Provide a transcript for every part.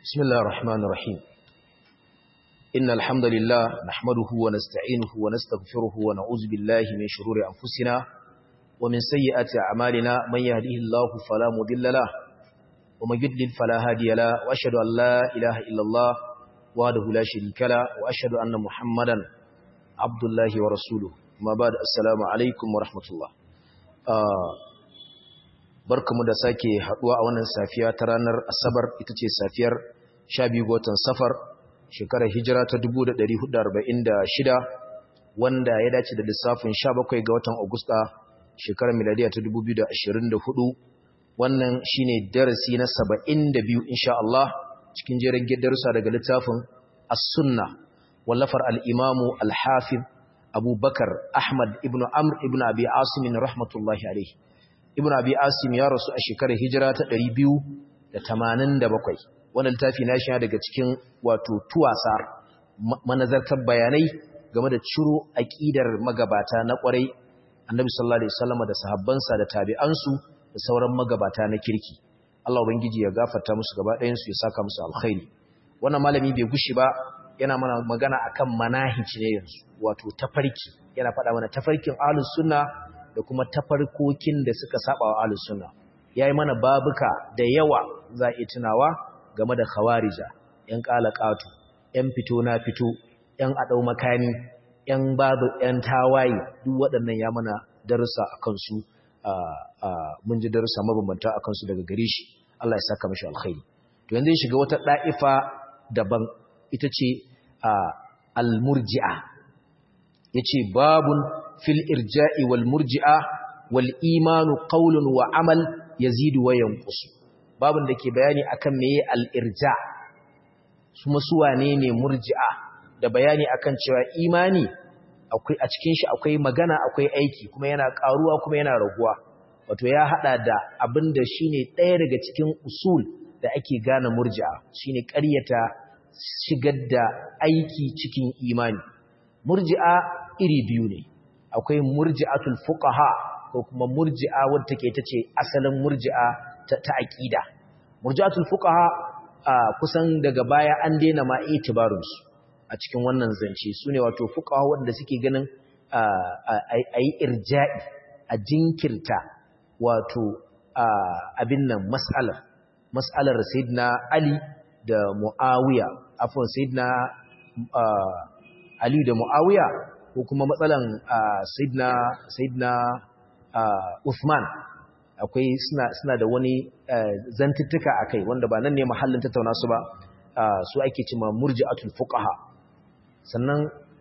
بسم الله الرحمن الرحيم إن الحمد لله نحمده ونستعينه ونستغفره ونعوذ بالله من شرور أنفسنا ومن سيئات أعمالنا من يهديه الله فلا مضل له ومن يضلل فلا هادي له وأشهد أن لا إله إلا الله وحده لا شريك له وأشهد أن محمدا عبد الله ورسوله ما بعد السلام عليكم ورحمة الله آه barkamu da sake haduwa a wannan safiya ta ranar asabar ita ce safiyar 12 ga watan safar shekarar hijira ta 1446 wanda ya dace da lissafin 17 ga watan agusta shekarar miladiya ta 2024 wannan shine darasi na 72 insha Allah cikin jerin darussa daga littafin as-sunna wallafar al-imamu al-hafiz Abu Bakar Ahmad ibn Amr ibn Abi Asim rahmatullahi alayhi ibn abi asim ya rasu a shekarar hijira ta 287 wannan littafi na shi daga cikin wato tuwasa manazartar bayanai game da ciro aqidar magabata na kwarai annabi sallallahu alaihi wasallam da sahabbansa da tabi'ansu da sauran magabata na kirki Allah ubangiji ya gafarta musu gaba ɗayan su ya saka musu alkhairi wannan malami bai gushi ba yana mana magana akan manahij ne yanzu wato tafarki yana faɗa mana tafarkin ahlus sunna da kuma tafarkokin da suka saba wa ahlus sunna yayi mana babuka da yawa za a tunawa game da khawarija yan qalaqatu yan fito na fito yan adau makani yan babu yan tawaye duk waɗannan ya mana darussa akan su mun ji darussa mabambanta akan su daga gare shi Allah ya saka mishi alkhairi to yanzu shiga wata da'ifa daban ita ce al-murji'a yace babun fil irja'i wal murji'a wal imanu qawlun wa amal yazidu wa yanqus babun dake bayani akan meye al irja kuma su wane ne murji'a da bayani akan cewa imani akwai a cikin shi akwai magana akwai aiki kuma yana karuwa kuma yana raguwa wato ya hada da abinda shine ɗaya daga cikin usul da ake gane murji'a shine ƙaryata shigar da aiki cikin imani murji'a iri biyu ne akwai murji'atul fuqaha ko kuma murji'a wadda take tace asalin murji'a ta, ta aqida murji'atul fuqaha kusan daga baya an daina ma itibarun su a cikin wannan zance sune wato fuqaha wanda suke ganin ayi irja'i a jinkirta wato abin nan mas'alar mas'alar sayyidina ali da muawiya afwan sayyidina ali da muawiya ko kuma matsalan Sayyidina Sayyidina Uthman akwai suna suna da wani zantuttuka akai wanda ba nan ne mahallin tattauna su ba su ake cewa murji'atul fuqaha sannan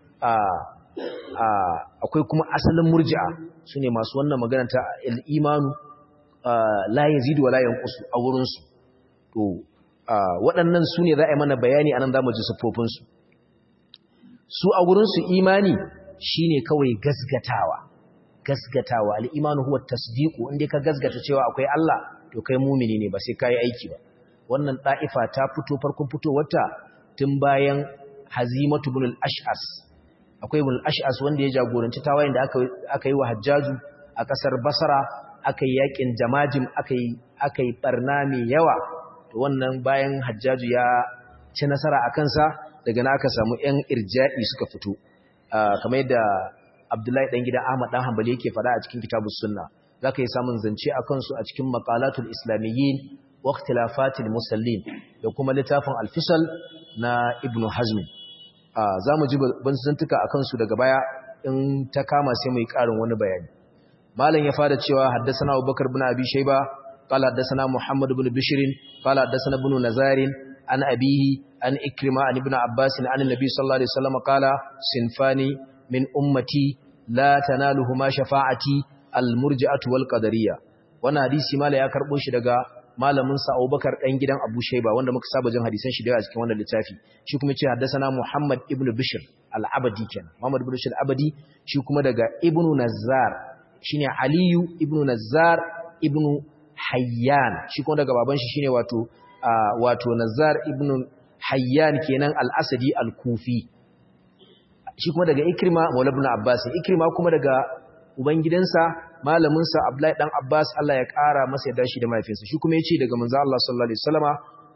akwai kuma asalin murji'a sune masu wannan magana ta al-imanu la yazidu wa la yanqusu a wurin su to waɗannan sune za a yi mana bayani anan zamu ji siffofin su su a wurin su imani shine kawai gasgatawa gasgatawa al-imanu huwa tasdiqu inda ka gasgata cewa akwai Allah to kai mumini ne ba sai kai aiki ba wannan da'ifa ta fito farkon fitowarta tun bayan hazimatu ibn al-ash'as akwai ibn al-ash'as wanda ya jagoranci tawayen da aka aka yi wa hajjaju a kasar basra aka yi yakin jamajim aka yi aka yi barna mai yawa to wannan bayan hajjaju ya ci nasara akan sa daga na aka samu yan irja'i suka fito kamar yadda Abdullahi dan gida Ahmad dan Hanbali yake fada a cikin Kitabus Sunna zaka yi samun zance akan su a cikin Maqalatul Islamiyyin wa Ikhtilafatil Musallin da kuma littafin Al-Fisal na Ibn Hazm zamu ji ban zantuka akan su daga baya in ta kama sai mu yi karin wani bayani malam ya fara cewa haddathana Abubakar ibn Abi Shayba qala haddathana Muhammad ibn Bishr qala haddathana ibn Nazarin an abihi an ikrima an ibn abbas an annabi sallallahu alaihi wasallam qala sinfani min ummati la tanaluhuma shafa'ati almurji'atu wal qadariyya wannan hadisi mala ya karbo shi daga malamin sa Abubakar dan gidan Abu Shayba wanda muka saba jin hadisan shi da a cikin wannan littafi shi kuma ce haddathana Muhammad ibn Bishr al-Abadi kenan Muhammad ibn Bishr al-Abadi shi kuma daga Ibn Nazzar shine Aliyu ibn Nazzar ibn Hayyan shi kuma daga baban shi shine wato wato Nazzar ibn Hayyan kenan al-Asadi al-Kufi shi kuma daga Ikrima Maula ibn Abbas Ikrima kuma daga ubangidansa malaminsa Abdullahi dan Abbas Allah ya ƙara masa yadda shi da mahaifinsa shi kuma yace daga manzo Allah sallallahu alaihi wasallama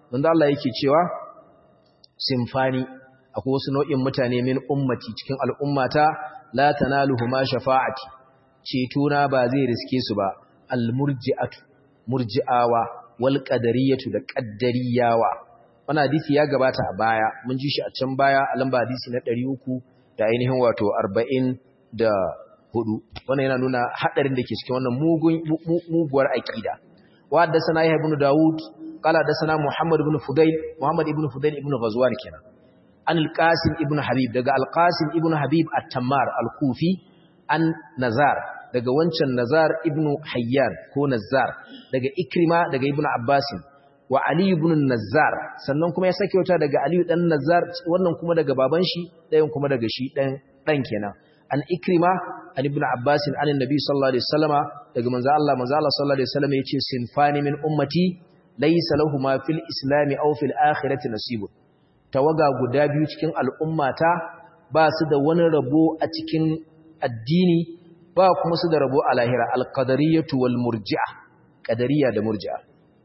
wanda Allah yake cewa simfani akwai wasu nau'in mutane min ummati cikin al'ummata la tanaluhuma shafa'ati ceto na ba zai riske su ba almurji'atu murji'awa wal qadariyatu da qaddariyawa wannan hadisi ya gabata a baya mun ji shi a can baya a lamba hadisi na 300 da ainihin wato 40 da hudu wannan yana nuna hadarin da ke cikin wannan mugun muguwar aqida wa haddathana yahya ibn daud qala haddathana muhammad ibn fudail muhammad ibn fudail ibn ghazwan kenan an al-qasim ibn habib daga al-qasim ibn habib at-tammar al-kufi an nazar daga wancan nazar ibn hayyan ko nazar daga ikrima daga ibn abbasin wa ali ibn nazar sannan kuma ya sake wata daga ali dan nazar wannan kuma daga baban shi dayan kuma daga shi dan dan kenan an ikrima an ibn abbasin an annabi sallallahu alaihi wasallama daga manzo Allah manzo Allah sallallahu alaihi wasallama yace sinfani min ummati laysa lahumu fil islami aw fil akhirati nasibun tawaga guda biyu cikin al'ummata ba su da wani rabo a cikin addini ba kuma su da rabo a lahira alqadariyatu wal murji'a qadariya da murji'a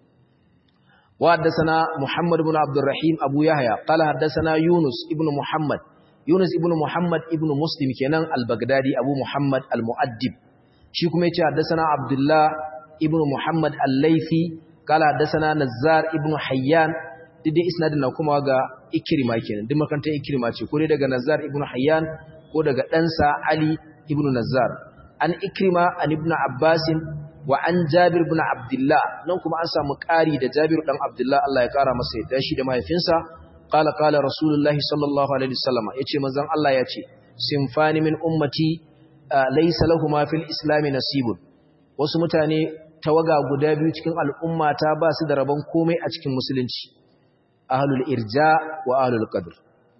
wa haddathana muhammad ibn abdurrahim abu yahya qala haddathana yunus ibn muhammad yunus ibn muhammad ibn muslim kenan al-baghdadi abu muhammad al-muaddib shi kuma yace haddathana abdullah ibn muhammad al-laythi qala haddathana nazzar ibn hayyan dai isnadin na kuma ga ikrima kenan duk makarantar ikrima ce ko dai daga nazzar ibn hayyan ko daga ɗansa ali ibn nazzar an ikrima an ibn abbasin wa an jabir ibn abdullah nan kuma an samu ƙari da jabir dan abdullah Allah ya ƙara masa yadda shi da mahaifinsa qala qala rasulullahi sallallahu alaihi wasallam yace manzon Allah yace sinfani min ummati laysa lahumu fil islam nasibun wasu mutane tawaga guda biyu cikin al'ummata ba su da rabon komai a cikin musulunci ahlul irja wa ahlul qadr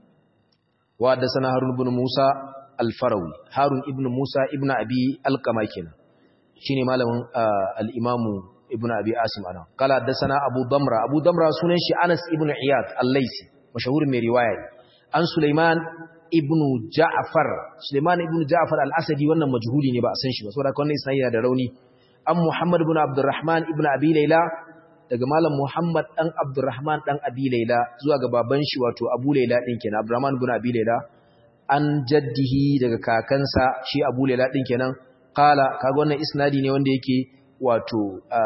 wa haddathana harun ibn musa al-farawi harun ibn musa ibn abi alqama kenan shine malamin al-imamu ibn abi asim ana kala haddathana abu damra abu damra sunan shi anas ibn iyad al-laisi mashahur mai riwaya an sulaiman ibn ja'far sulaiman ibn ja'far al-asadi wannan majhuli ne ba a san shi ba saboda wannan isnadi yana da rauni an muhammad ibn abdurrahman ibn abi layla daga malam muhammad dan abdurrahman dan abi layla zuwa ga baban shi wato abu layla din kenan abdurrahman ibn abi layla an jaddihi daga kakansa shi abu layla din kenan kala kaga wannan isnadi ne wanda yake wato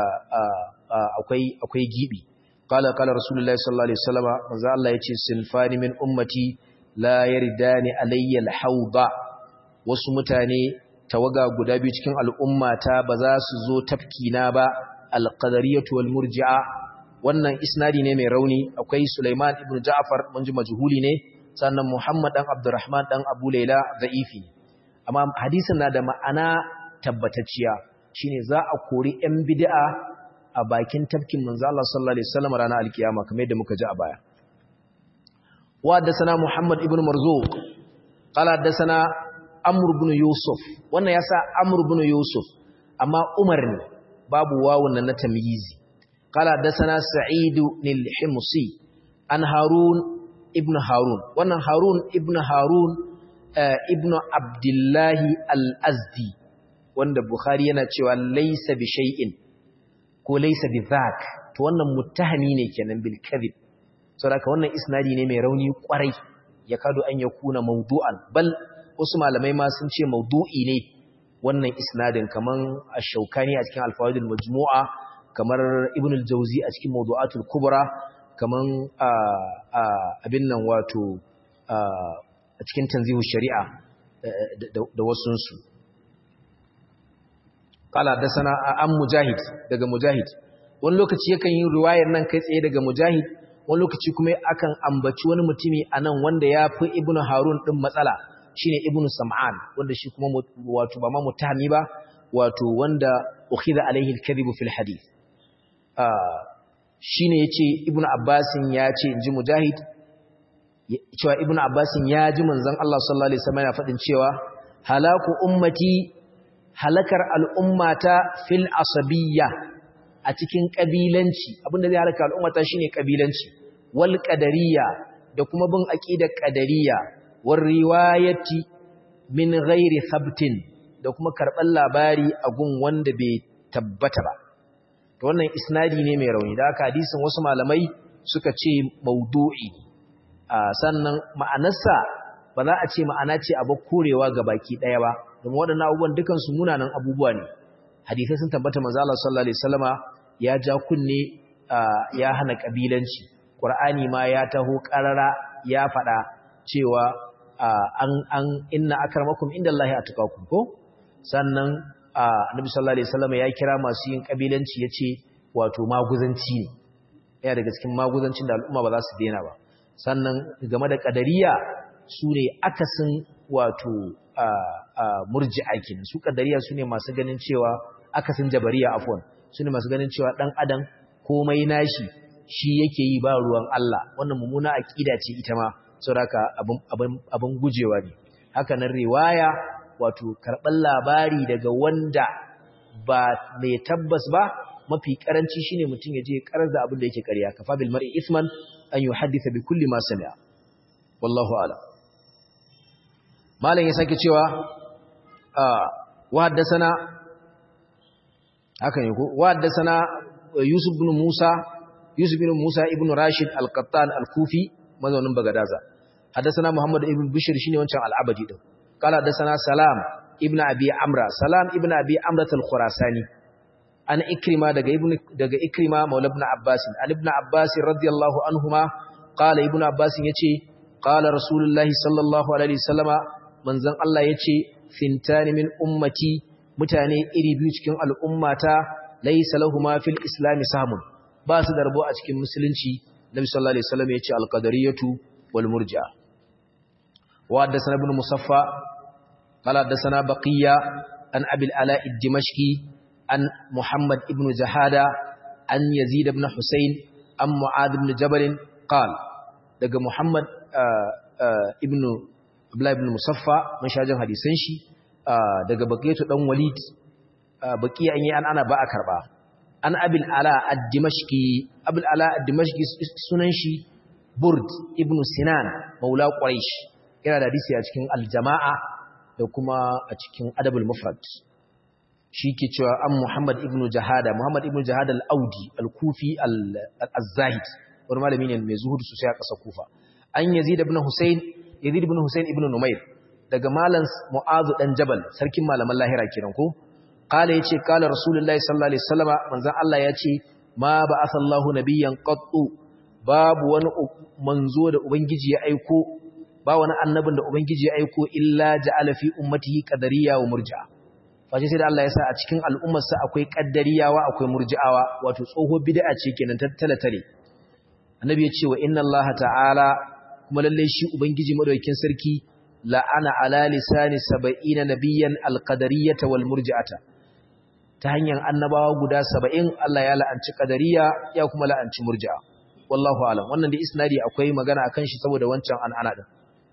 akwai akwai gibi kala kala rasulullahi sallallahu alaihi wasallama manzo Allah yace sinfani min ummati la yaridani alayya alhawda wasu mutane tawaga guda biyu cikin al'ummata ba za su zo tafkina ba alqadariyatu wal murji'a wannan isnadi ne mai rauni akwai Sulaiman ibn Ja'far mun ji majhuli ne sannan Muhammad dan Abdurrahman dan Abu Layla da'ifi amma hadisin na da ma'ana tabbatacciya shine za a kori yan bid'a a bakin tafkin manzo Allah sallallahu alaihi wasallam ranar alkiyama kamar yadda muka ji a baya wa haddathana Muhammad ibn Marzuq qala haddathana Amr ibn Yusuf wannan yasa Amr ibn Yusuf amma Umar ne babu wawun nan na tamyizi qala haddathana Sa'id al-Himsi an Harun ibn Harun wannan Harun ibn Harun ibn Abdullahi al-Azdi wanda Bukhari yana cewa laysa bi shay'in ko laysa bi dhak to wannan muttahami ne kenan bil kadhib saboda wannan isnadi ne mai rauni kwarai ya kado an yakuna mawdu'an bal wasu malamai ma sun ce mawdu'i ne wannan isnadin kaman ash-shawkani a cikin al-fawaid al-majmu'a kamar ibn al-jawzi a cikin mawdu'atul kubra kaman abin nan wato a cikin tanzihu shari'a da wasunsu kala da sana an mujahid daga mujahid wani lokaci yakan yi riwayar nan kai tsaye daga mujahid wani lokaci kuma akan ambaci wani mutumi a nan wanda ya fi ibnu harun ɗin matsala shine ibnu sam'an wanda shi kuma wato ba ma mutahami ba wato wanda ukhidha alaihi al-kadhibu fil hadith shine yace ibnu abbasin ya ce inji mujahid cewa ibnu abbasin ya ji manzon Allah sallallahu alaihi wasallam yana fadin cewa halaku ummati halakar al'ummata fil asabiyya a cikin kabilanci abinda zai halaka al'ummata shine kabilanci wal qadariyya da kuma bin aqidar qadariyya war riwayati min ghairi thabtin da kuma karban labari a gun wanda bai tabbata ba to wannan isnadi ne mai rauni da haka hadisin wasu malamai suka ce maudu'i sannan ma'anarsa ba za a ce ma'ana ce abu korewa ga baki ɗaya ba domin waɗannan abubuwan dukansu munanan abubuwa ne hadisai sun tabbata manzo Allah sallallahu alaihi wasallama ya ja kunne ya hana kabilanci Qur'ani ma ya taho qarara ya faɗa cewa an an inna akramakum indallahi atqakum ko sannan Annabi sallallahu alaihi wasallama ya kira masu yin kabilanci yace wato maguzanci ne yana daga cikin maguzancin da al'umma ba za su daina ba sannan game da kadariya su ne akasin wato murji'a kenan su kadariya su ne masu ganin cewa akasin jabariya afwan su ne masu ganin cewa dan adam komai nashi shi yake yi ba ruwan Allah wannan mummuna aqida ce ita ma saboda abin abin abin gujewa ne haka nan riwaya wato karban labari daga wanda ba mai tabbas ba mafi karanci shine mutum ya je karar da abin da yake ƙarya kafa bil mar'i isman an yuhaddisa bi kulli ma sami'a wallahu a'lam malam ya sake cewa wa haddathana haka ne ko wa haddathana yusuf ibn musa yusuf ibn musa ibn rashid al-qattan al-kufi mazaunin bagadaza haddathana muhammad ibn bishr shine wancan al-abadi din qala haddathana salam ibn abi amra salam ibn abi amra al-khurasani an ikrima daga ibn daga ikrima maula ibn abbas an ibn abbas radiyallahu anhuma qala ibn abbas yace qala rasulullahi sallallahu alaihi wasallama manzon Allah yace fintani min ummati mutane iri biyu cikin al'ummata laysa lahumu fil islam samun ba su da rabo a cikin musulunci nabi sallallahu alaihi wasallam yace al-qadariyatu wal murji'a wa haddathana ibn musaffa qala haddathana baqiya an abil ala ad-dimashqi an muhammad ibn jahada an yazid ibn husayn an mu'ad ibn jabal qala daga muhammad ibn abdullah ibn musaffa mun shajin hadisan shi daga baqiyatu dan walid baqiya an yi an ana ba a karba an abil ala ad-dimashqi abul ala ad-dimashqi sunan shi burd ibn sinan maula quraish yana da hadisi a cikin al-jama'a da kuma a cikin adabul mufrad shi ke cewa an muhammad ibn jahada muhammad ibn jahada al-audi al-kufi al-zahid wani malami ne mai zuhudu sosai a ƙasar kufa an yazid ibn husayn yazid ibn husayn ibn numair daga malam mu'azu dan jabal sarkin malaman lahira kenan ko قال يتي قال رسول الله صلى الله عليه وسلم منزل الله يتي ما بعث الله نبيا قط باب wani manzo da ubangiji ya aiko ba wani annabin da ubangiji ya aiko illa ja'ala fi ummatihi qadariyya wa murji'a face sai da Allah ya sa a cikin al'ummarsa akwai qaddariyawa akwai murji'awa wato tsoho bid'a ce kenan tattala tare annabi ya ce wa inna Allah ta'ala kuma lalle shi ubangiji madaukakin sarki la'ana ala lisani 70 nabiyyan alqadariyyata wal murji'ata ta hanyar annabawa guda saba'in Allah ya la'anci ƙadariya ya kuma la'anci murji'a wallahu alam wannan da isnadi akwai magana akan shi saboda wancan an'ana din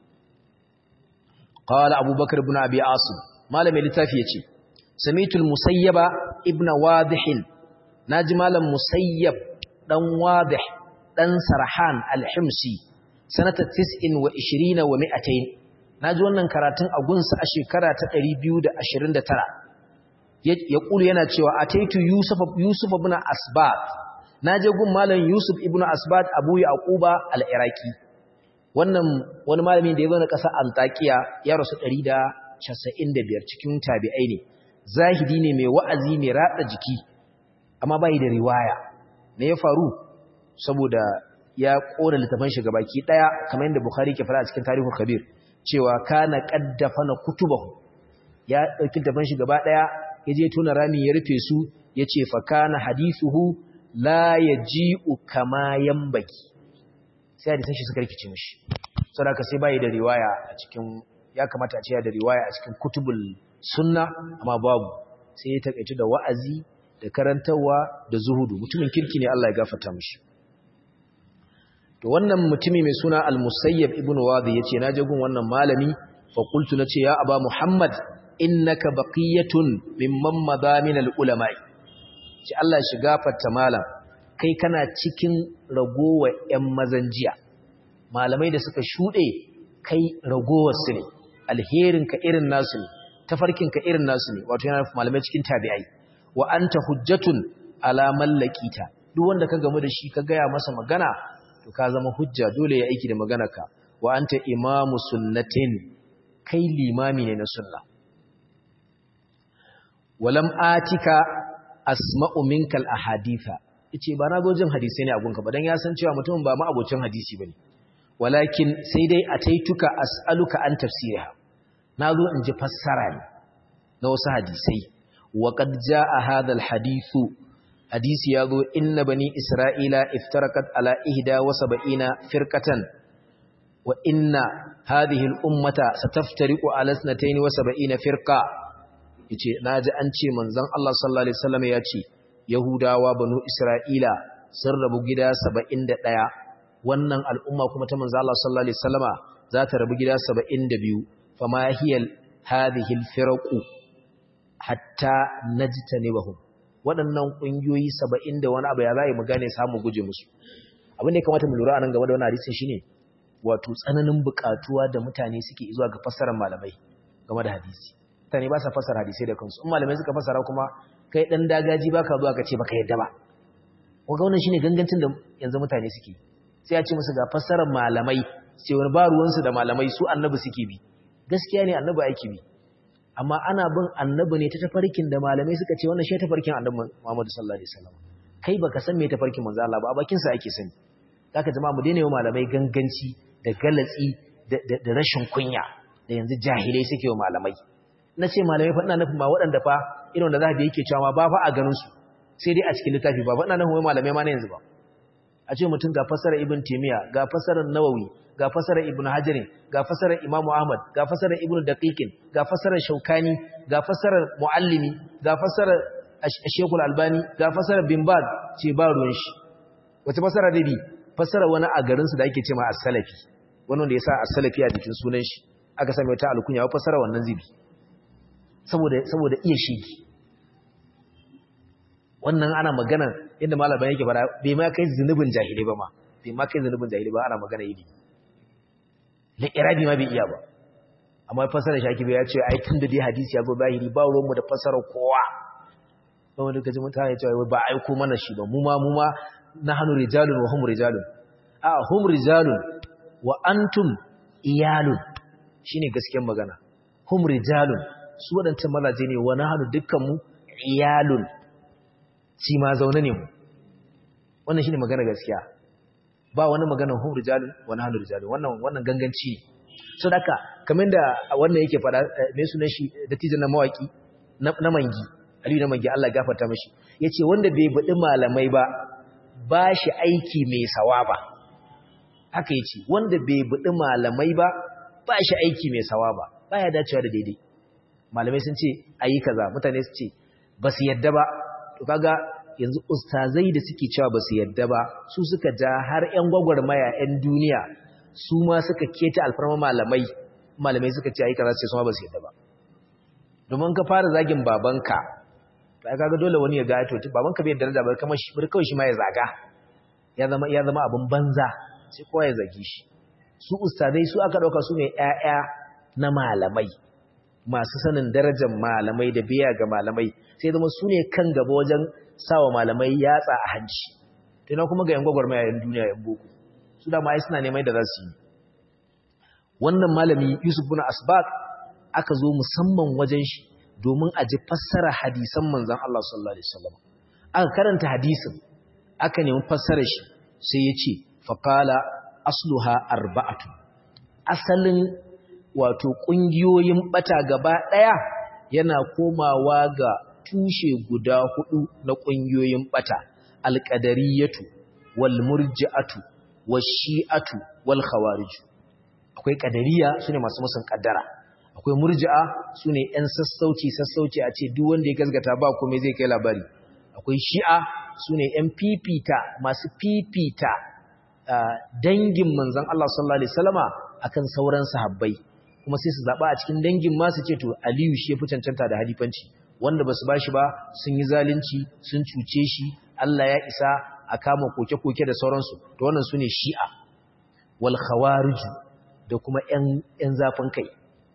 qala abubakar ibn abi asim malami littafi yace samitul musayyaba ibn wadih naji malam musayyab dan wadih dan sarhan al-himsi sanata 29 wa 200 naji wannan karatun a gunsa a shekara ta 229 ya ƙulu yana cewa a taitu Yusuf ibn Asbat na je gun malam Yusuf ibn Asbat Abu Yaquba al-Iraqi wannan wani malami da ya zo na ƙasar Antakiya ya rasu 195 cikin tabi'ai ne zahidi ne mai wa'azi mai ratsa jiki amma bai da riwaya me ya faru saboda ya kora littafin shi gabaki daya kamar yadda Bukhari ke fara a cikin Tarihul Kabir cewa kana qaddafana kutubahu ya dauki littafin shi gaba daya ya je tuna rami ya rufe su ya ce fakana hadithuhu la ya ji'u kama yambaki sai hadisan shi suka rikice mashi sadaka sai bayi da riwaya a cikin ya kamata a ce da riwaya a cikin kutubul sunna amma babu sai ya takaitu da wa'azi da karantarwa da zuhudu mutumin kirki ne Allah ya gafarta mashi to wannan mutumi mai suna al-musayyab ibnu wadi yace na je gun wannan malami fa qultu nace ya aba muhammad innaka baqiyatun mimman madha min al-ulama'i ci Allah shiga fatta malam kai kana cikin ragowa ƴan mazanjiya malamai da suka shude kai ragowar su ne alherin ka irin nasu ne tafarkin ka irin nasu ne wato yana malamai cikin tabi'ai wa anta hujjatun ala mallakita duk wanda ka gamu da shi ka gaya masa magana to ka zama hujja dole ya aiki da maganarka wa anta imamu sunnatin kai limami ne na sunna walam atika asma'u minkal ahaditha yace ba na zo jin hadisi ne a gunka ba dan ya san cewa mutum ba ma abocin hadisi bane walakin sai dai ataituka as'aluka an tafsiriha nazo in ji fassara ne na wasu hadisai wa qad jaa hadha alhadithu hadisi yazo inna bani isra'ila iftarakat ala ihda wa sab'ina firqatan wa inna hadhihi al-ummata sataftariqu ala 72 firqa yace naji an ce manzon Allah sallallahu alaihi wasallam ya ce yahudawa banu isra'ila sun rabu gida 71 wannan al'umma kuma ta manzon Allah sallallahu alaihi wasallama za ta rabu gida 72 fama hiyal hadhihi al-firqu hatta najtanibahum waɗannan ƙungiyoyi 70 da wani abu ya zai mu gane samu guje musu abin da ya kamata mu lura anan game da wannan hadisin shine wato tsananin buƙatuwa da mutane suke zuwa ga fassarar malamai game da hadisi mutane ba sa fassara hadisai da kansu in malamai suka fassara kuma kai dan dagaji baka zuwa ka ce baka yadda ba ko ga wannan shine gangancin da yanzu mutane suke sai ya ce musu ga fassarar malamai sai wani ba ruwansu da malamai su annabi suke bi gaskiya ne annabi aiki bi amma ana bin annabi ne ta tafarkin da malamai suka ce wannan shi tafarkin annabi Muhammad sallallahu alaihi wasallam kai baka san me tafarkin manzo Allah ba a bakin sa ake sani zaka jama'a mu daina yi malamai ganganci da galatsi da rashin kunya da yanzu jahilai suke wa malamai na ce malamai faɗina nufin ma waɗanda fa irin da zahabi yake cewa ba fa a ganin su sai dai a cikin littafi ba faɗina nufin wai malamai ma na yanzu ba a ce mutum ga fasarar ibn timiya ga fasarar nawawi ga fasarar ibn hajarin ga fasarar imamu ahmad ga fasarar ibn daqiqin ga fasarar shaukani ga fasarar muallimi ga fasarar shekul albani ga fasarar bin baz ce ba ruwan shi wace fasara da bi fasara wani a garinsu da ake ce ma as-salafi wani wanda ya sa as-salafi a jikin sunan shi aka same ta alkunya wa fasara wannan zibi saboda saboda iya shigi wannan ana magana inda malaban yake fara bai ma kai zunubin jahili ba ma bai ma kai zunubin jahili ba ana magana yi la irabi ma bai iya ba amma fasara shaki bai ya ce ai tun da dai hadisi ya zo zahiri ba ruwan mu da fasara kowa ba wanda kaji mutane cewa ba aiko mana shi ba mu ma mu ma nahnu rijalun wa hum rijalun a hum rijalun wa antum iyalun shine gaskiyar magana hum rijalun su wadancan mazaje ne wa nahnu dukkanmu iyalun shi ma zaune ne mu wannan shine magana gaskiya ba wani magana hum rijalun wa nahnu rijalun wannan wannan ganganci so daka kamar da wannan yake fada me sunan shi dattijan na mawaki na mangi Aliyu na mangi Allah gafarta mishi yace wanda bai budi malamai ba ba shi aiki mai sawaba haka yace wanda bai budi malamai ba ba shi aiki mai sawaba baya dacewa da daidai malamai sun ce ayi kaza mutane su ce ba su yadda ba to kaga yanzu ustazai da suke cewa ba su yadda ba su suka ja har ƴan gwagwarmaya ƴan duniya su ma suka keta alfarma malamai malamai suka ce ayi kaza sai su ma ba su yadda ba domin ka fara zagin babanka to ai kaga dole wani ya ga to babanka bai daraja ba kamar shi bar kawai shi ma ya zaga ya zama ya zama abin banza sai kowa ya zagi shi su ustadai su aka dauka su ne ƴaƴa na malamai masu sanin darajar malamai da biya ga malamai sai zama su ne kan gaba wajen sawa malamai yatsa a hanci tana kuma ga yan gwagwarmaya yan duniya yan boko su da mai suna neman da za su yi wannan malami Yusuf bin Asbaq aka zo musamman wajen shi domin a ji fassara hadisan manzan Allah sallallahu Alaihi wasallam aka karanta hadisin aka nemi fassara shi sai ya ce faƙala asluha arba'atu asalin wato ƙungiyoyin ɓata gaba ɗaya yana komawa ga tushe guda hudu na ƙungiyoyin ɓata alƙadariyatu wal murji'atu wal shi'atu wal khawariju akwai ƙadariya sune masu musun ƙaddara akwai murji'a su ne ‘yan sassauci sassauci a ce duk wanda ya gasgata ba kome zai kai labari akwai shi'a su ne ‘yan fifita masu fifita dangin manzan Allah sallallahu Alaihi Wasallama a kan sauran sahabbai kuma sai su zaɓa a cikin dangin masu ce to aliyu shi ya fi cancanta da halifanci wanda ba su ba shi ba sun yi zalunci sun cuce shi Allah ya isa a kama koke-koke da sauransu to wannan su ne shi'a wal khawariju da kuma ‘yan zafin kai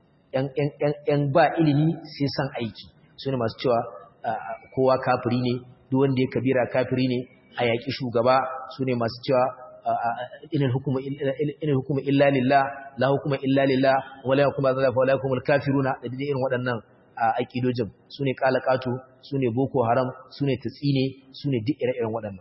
‘yan ba ilimi sai san aiki su ne masu cewa kowa kafiri ne duk wanda ya kabira kafiri ne a yaƙi shugaba su ne masu cewa inal hukuma inal hukuma illa lillah la hukuma illa lillah wala yakuma zalika wala yakumul kafiruna da dai irin waɗannan aqidojin sune qalaqatu sune boko haram sune tsine sune duk ire-iren waɗannan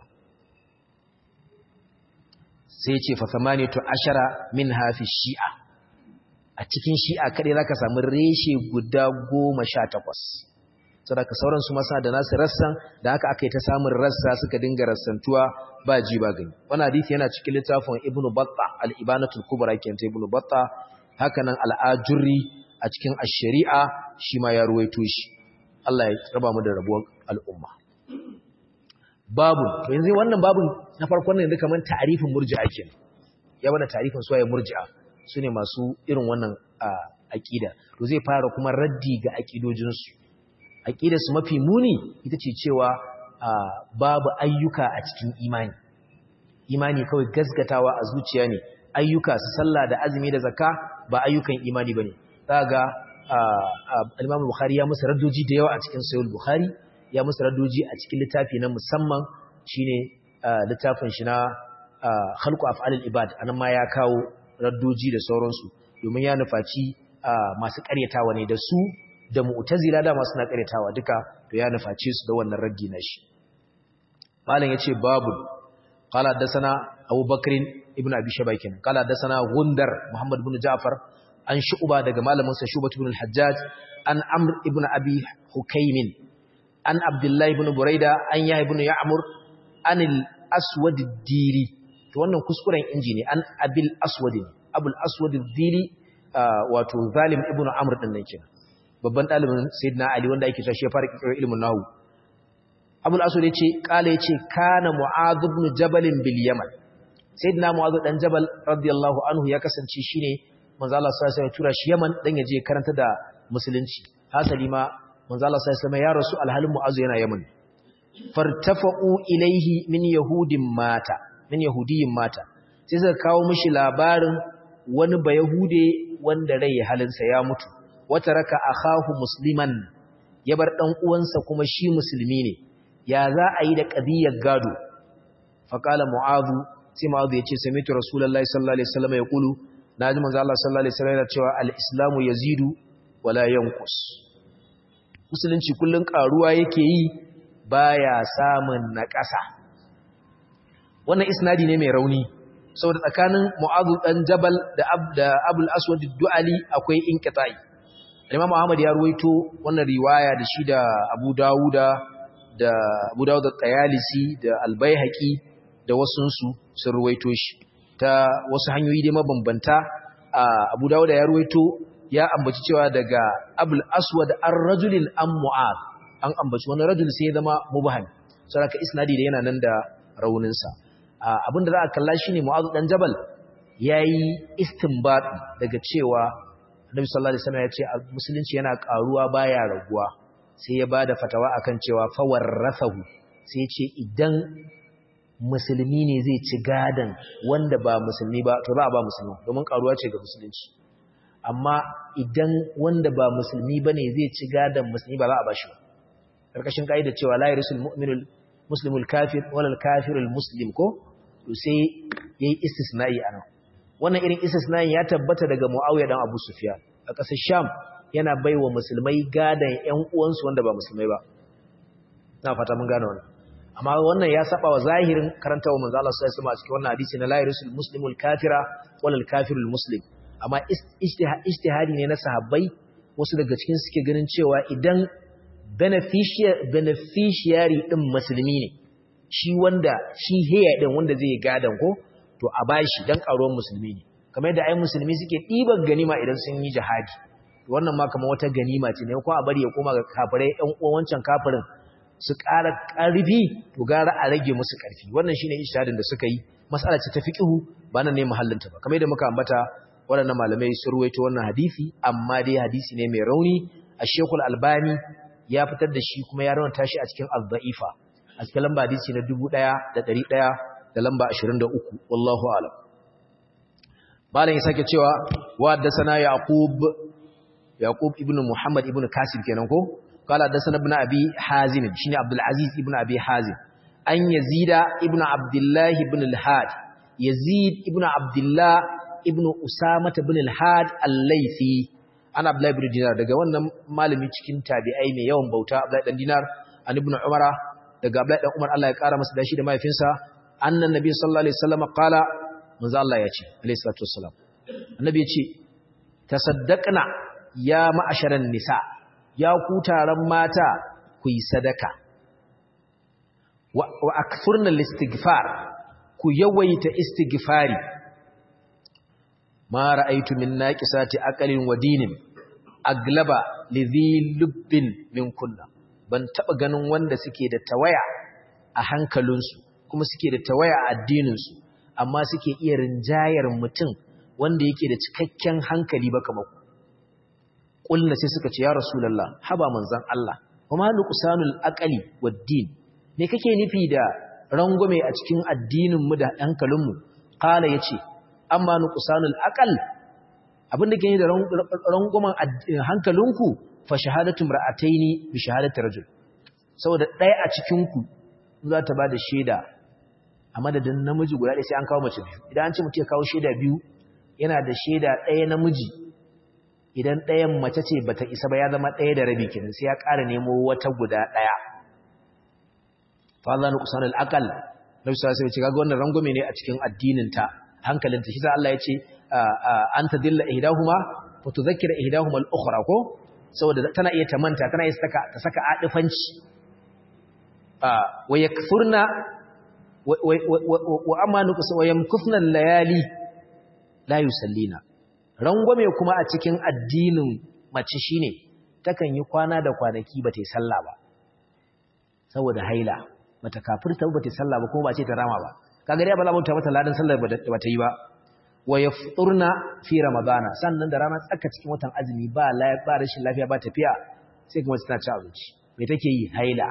sai ya ce fa samaniyatu ashara min hafi shi'a a cikin shi'a kadai zaka samu reshe guda 18 saboda sauran su masa da nasu rassan da haka aka yi ta samun rassa suka dinga rassantuwa ba ji ba gani wannan hadisi yana cikin littafin Ibn Battah al-Ibanatul Kubra kenta Ibn Battah haka nan al-Ajurri a cikin ash-Shari'a shi ma ya ruwaito shi Allah ya raba mu da rabuwar al'umma babu to yanzu wannan babun na farkon ne duka man ta'arifin murji'a kenan ya bada ta'arifin suwaye murji'a sune masu irin wannan aqida to zai fara kuma raddi ga aqidojinsu su mafi muni ita ce cewa babu ayyuka a cikin imani imani kawai gaskatawa a zuciya ne ayyuka su sallah da azumi da zakka ba ayyukan imani bane kaga al-Imam Bukhari ya musu raddoji da yawa a cikin Sahih Bukhari ya musu raddoji a cikin littafi na musamman shine littafin shi na Khalqu Af'alil Ibad anan ma ya kawo raddoji da sauransu domin ya nufaci masu karyatawa ne da su da mu'tazila da masu na karyatawa duka to ya nuface su da wannan raddi na shi malam yace babu qala hadathana Abu Bakr ibn Abi Shabakin qala hadathana Gundar Muhammad ibn Ja'far an shu'ba daga malamin sa Shubah ibn al-Hajjaj an Amr ibn Abi Hukaym an Abdullah ibn Buraida an Yahya ibn Ya'mur an al-Aswad ad-Dili to wannan kuskuren inji ne an Abil Aswad Abul Aswad ad-Dili wato Zalim ibn Amr din nan kenan babban ɗalibin Sayyidina Ali wanda ake cewa shi ya fara kirkirar ilimin nahu Abul Aswad yace kala yace kana Mu'adh ibn Jabal bil Yaman Sayyidina Mu'adh dan Jabal radiyallahu anhu ya kasance shine manzo Allah sallallahu alaihi tura shi Yaman dan yaje karanta da musulunci hasali ma manzo Allah sallallahu alaihi ya rasu alhalin Mu'adh yana Yaman fartafa'u ilaihi min yahudin mata min yahudiyin mata sai suka kawo mishi labarin wani bayahude wanda rai halinsa ya mutu wata raka akhahu musliman ya bar dan uwansa kuma shi musulmi ne ya za a yi da qadiyar gado faqala mu'adhu sai mu'adhu yace sami'tu rasulullahi sallallahu alaihi wasallam yaqulu naji manzo Allah sallallahu alaihi wasallam yana cewa al-islamu yazidu wala yanqus musulunci kullun karuwa yake yi baya samun naƙasa wannan isnadi ne mai rauni saboda tsakanin mu'adhu dan jabal da abul aswad ad-du'ali akwai inqita'i Imam Ahmad ya ruwaito wannan riwaya da shi da Abu Dawuda da Abu Dawud al-Tayalisi da Al-Baihaqi da wasunsu sun ruwaito shi ta wasu hanyoyi dai mabambanta Abu Dawuda ya ruwaito ya ambaci cewa daga Abul Aswad ar-rajulin am Mu'ad an ambaci wani rajul sai ya zama mubham saboda isnadi da yana nan da raunin sa abinda za a kalla shine Mu'ad dan Jabal yayi istinbat daga cewa Annabi sallallahu alaihi wasallam ya ce musulunci yana karuwa baya raguwa sai ya bada fatawa akan cewa fawarrathahu sai ya ce idan musulmi ne zai ci gadan wanda ba musulmi ba to za a ba musulmi domin karuwa ce ga musulunci amma idan wanda ba musulmi bane zai ci gadan musulmi ba za a ba shi karkashin kaida cewa la yarisul mu'minul muslimul kafir wala kafirul muslim ko to sai yayi istisna'i anan wannan irin istisna'in ya tabbata daga Muawiya dan Abu Sufyan a ƙasar Sham yana baiwa musulmai gadan ƴan uwansu wanda ba musulmai ba na fata mun gane wannan amma wannan ya saba wa zahirin karantawa manzo Allah sallallahu alaihi wasallam a cikin wannan hadisi na la yarisul muslimul kafira wal kafirul muslim amma ijtihadi ne na sahabbai wasu daga cikin suke ganin cewa idan beneficiary din musulmi ne shi wanda shi heya din wanda zai gadan ko to a bashi dan karuwar musulmi ne kamar yadda ai musulmi suke ɗiban ganima idan sun yi jihadi wannan ma kamar wata ganima ce ne ko a bari ya koma ga kafirai ɗan uwan wancan kafirin su ƙara ƙarfi to gara a rage musu ƙarfi wannan shine ijtihadin da suka yi mas'ala ce ta fiqhu ba nan ne mahallinta ba kamar yadda muka ambata waɗannan malamai sun ruwaito wannan hadisi amma dai hadisi ne mai rauni a Sheikhul Albani ya fitar da shi kuma ya rawanta shi a cikin Az-Za'ifa a cikin lamba hadisi na 1100 da lamba 23 wallahu a'lam malam ya sake cewa wa haddathana Yaqub Yaqub ibn Muhammad ibn Kasim kenan ko قال حدثنا ابن ابي حازم شنو عبد العزيز ابن ابي حازم ان يزيد ابن عبد الله بن الهاد yazid ibn abdullah ibn usama ibn al-had al-laythi ana abdullah ibn dinar daga wannan malami cikin tabi'ai mai yawan bauta abdullah dan dinar an ibn umara daga abdullah dan umar Allah ya kara masa dashi da mahaifinsa annan nabi sallallahu alaihi wasallam qala manzo Allah ya ce alaihi salatu wassalam annabi ya ce tasaddaqna ya ma'asharan nisa ya ku taron mata ku yi sadaka wa akthurna al-istighfar ku yawaita istighfari ma ra'aytu min naqisati aqalin wa dinin aglaba lidhi lubbin min kunna ban taba ganin wanda suke da tawaya a hankalinsu kuma suke da tawaya a addininsu amma suke iya rinjayar mutum wanda yake da cikakken hankali ba kamar kulna sai suka ce ya rasulullah haba manzon Allah kuma nuqsanul aqli wad-din me kake nufi da rangume a cikin addinin mu da hankalin mu qala yace amma nuqsanul aqal abinda ke da ranguman hankalinku fa shahadatu mar'ataini bi shahadati rajul saboda ɗaya a cikin ku za ta bada shaida a madadin namiji guda ɗaya sai an kawo mace biyu idan an ce mutum ya kawo shaida biyu yana da shaida ɗaya namiji idan ɗayan mace ce bata isa ba ya zama ɗaya da rabi kenan sai ya ƙara nemo wata guda ɗaya fa Allah nu kusanul aqal nabi sallallahu alaihi wasallam kaga wannan rangwame ne a cikin addinin ta hankalin ta shi sa Allah ya ce an tadilla ihdahuma fa tudhakkira ihdahuma al-ukhra ko saboda tana iya ta manta tana iya saka ta saka adifanci wa yakfurna wa amanu wa yamkufna layali la yusallina rangwame kuma a cikin addinin mace shine takan yi kwana da kwanaki bata yi sallah ba saboda haila bata kafirta bata yi sallah ba kuma ba ce ta rama ba kaga dai ba za mu ta mata ladan sallar bata yi ba wa yafturna fi ramadana sannan da rana tsaka cikin watan azumi ba ba rashin lafiya ba tafiya sai kuma tana ci abinci me take yi haila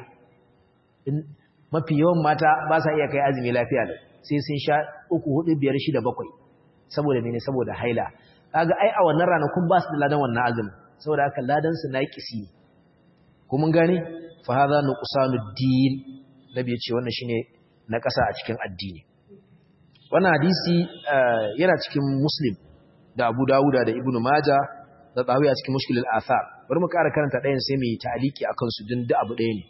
mafi yawan mata ba sa iya kai azumi lafiya sai sun sha uku hudu biyar shida bakwai saboda mene saboda haila kaga ai a wannan ranakun ba su da ladan wannan azumi saboda haka ladan su naqisi ko mun gane fa hadha nuqsanud din nabi ya ce wannan shine na kasa a cikin addini wannan hadisi yana cikin muslim da abu dawuda da ibnu maja da tsawi a cikin mushkilul athar bari mu ƙara karanta ɗayan sai mu yi ta'aliki akan su din da abu ɗaya ne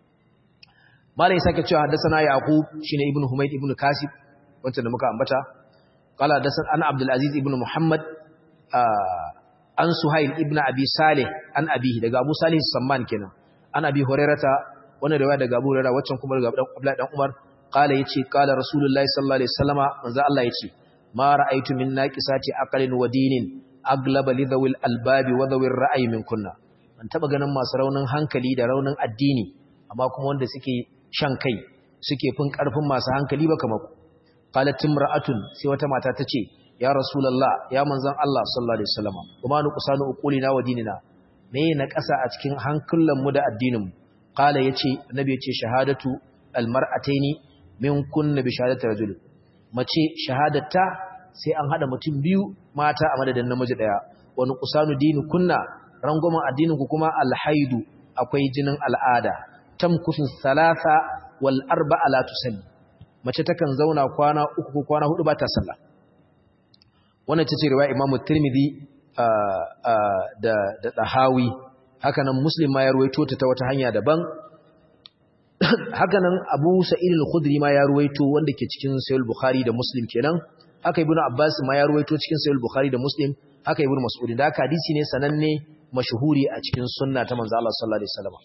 malai sake cewa haddathana yaqub shine ibnu humayd ibnu kasib wanda da muka ambata qala haddathana ana abdul aziz ibnu muhammad an suhail ibnu abi salih an abihi daga abu salih samman kenan an abi hurairata wannan riwaya daga abu hurairah waccan kuma daga abdullahi dan umar qala yace qala rasulullahi sallallahu alaihi wasallama manzo Allah yace ma ra'aytu min naqisati aqlin wa dinin aglaba lidhawil albabi wa dhawir ra'yi min kunna ban taba ganin masu raunin hankali da raunin addini amma kuma wanda suke shan kai suke fin karfin masu hankali ba kamar qalat imra'atun sai wata mata tace ya rasulullah ya manzon Allah sallallahu alaihi wasallama kuma nu kusanu uqulina wa dinina me na kasa a cikin hankulan mu da addinin mu qala yace annabi yace shahadatu almar'ataini min kunna bi shahadati rajul mace shahadatta sai an hada mutum biyu mata a madadin namiji daya wani kusanu dini kunna rangwamen addinin ku kuma alhaidu akwai jinin al'ada tamkusu salasa wal arba'a la tusalli mace takan zauna kwana uku ko kwana hudu ba ta sallah wannan tace riwaya Imam Tirmidhi da da Dahawi haka nan Muslim ma ya ruwaito ta ta wata hanya daban haka nan Abu Sa'id al-Khudri ma ya ruwaito wanda ke cikin Sahih Bukhari da Muslim kenan haka Ibn Abbas ma ya ruwaito cikin Sahih Bukhari da Muslim haka Ibn Mas'ud da haka hadisi ne sananne mashhuri a cikin sunna ta manzo Allah sallallahu alaihi wasallam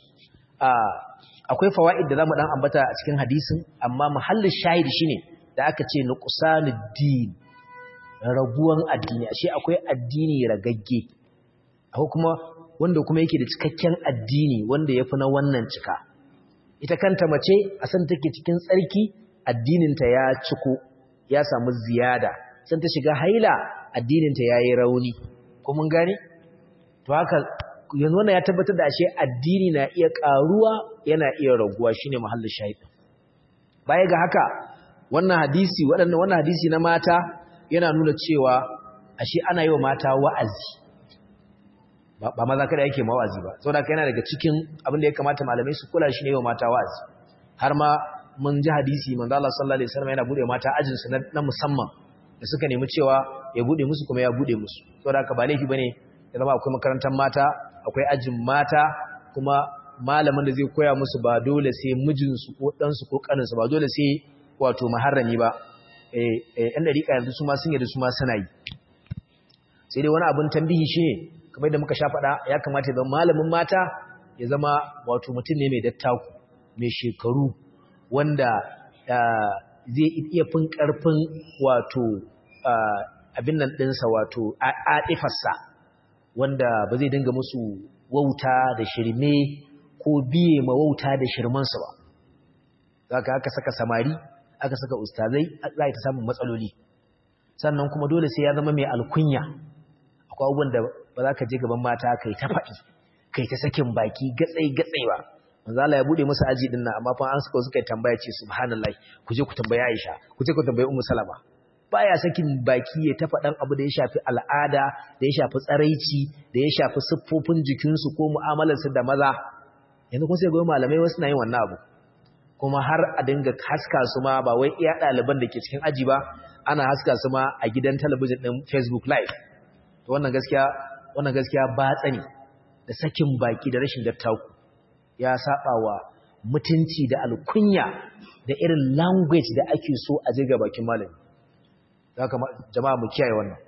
akwai fawaid da zamu dan ambata a cikin hadisin amma mahallin shahidi shine da aka ce nuqsanuddin raguwan addini ashe akwai addini ragagge akwai kuma wanda kuma yake da cikakken addini wanda yafi na wannan cika ita kanta mace a san take cikin tsarki addininta ya ciko ya samu ziyada san ta shiga haila addininta yayi rauni ko mun gane to haka yanzu wannan ya tabbatar da ashe addini na iya karuwa yana iya raguwa shine mahallin shahid baya ga haka wannan hadisi waɗannan wannan hadisi na mata yana nuna cewa ashe ana yi wa mata wa'azi ba maza kada yake mawazi ba saboda yana daga cikin abin da ya kamata malamai su kula shi ne wa mata wa'azi har ma mun ji hadisi manzo Allah sallallahu alaihi wasallam yana bude mata ajin su na musamman da suka nemi cewa ya bude musu kuma ya bude musu saboda haka ba laifi bane ya zama akwai makarantar mata akwai ajin mata kuma malamin da zai koya musu ba dole sai mijinsu ko ɗansu ko ƙaninsu ba dole sai wato maharrami ba ɗan ɗariƙa yanzu su ma sun yadda su ma suna yi sai dai wani abin tambihi shi ne kamar da muka sha faɗa ya kamata ya zama malamin mata ya zama wato mutum ne mai dattaku mai shekaru wanda zai iya fin ƙarfin wato abin nan ɗinsa wato aɗifarsa wanda ba zai dinga musu wauta da shirme ko biye ma wauta da shirmansa ba za ka aka saka samari aka saka ustazai za ta samun matsaloli sannan kuma dole sai ya zama mai alkunya akwai abubuwan da ba za ka je gaban mata kai ta faɗi kai ta sakin baki gatsai gatsai ba manzo Allah ya bude musu aji din nan amma fa an suka suka tambaya ce subhanallahi ku je ku tambayi Aisha ku je ku tambayi Ummu Salama baya sakin baki ya ta faɗan abu da ya shafi al'ada da ya shafi tsaraici da ya shafi siffofin jikinsu ko mu'amalarsu da maza yanzu kun sai goyi malamai wasu na yin wannan abu kuma har a dinga haska su ma ba wai iya ɗaliban da ke cikin aji ba ana haska su ma a gidan talabijin ɗin facebook live to wannan gaskiya wannan gaskiya ba tsani da sakin baki da rashin dattaku ya saba wa mutunci da alkunya da irin language da ake so a je ga bakin malami haka jama'a mu kiyaye wannan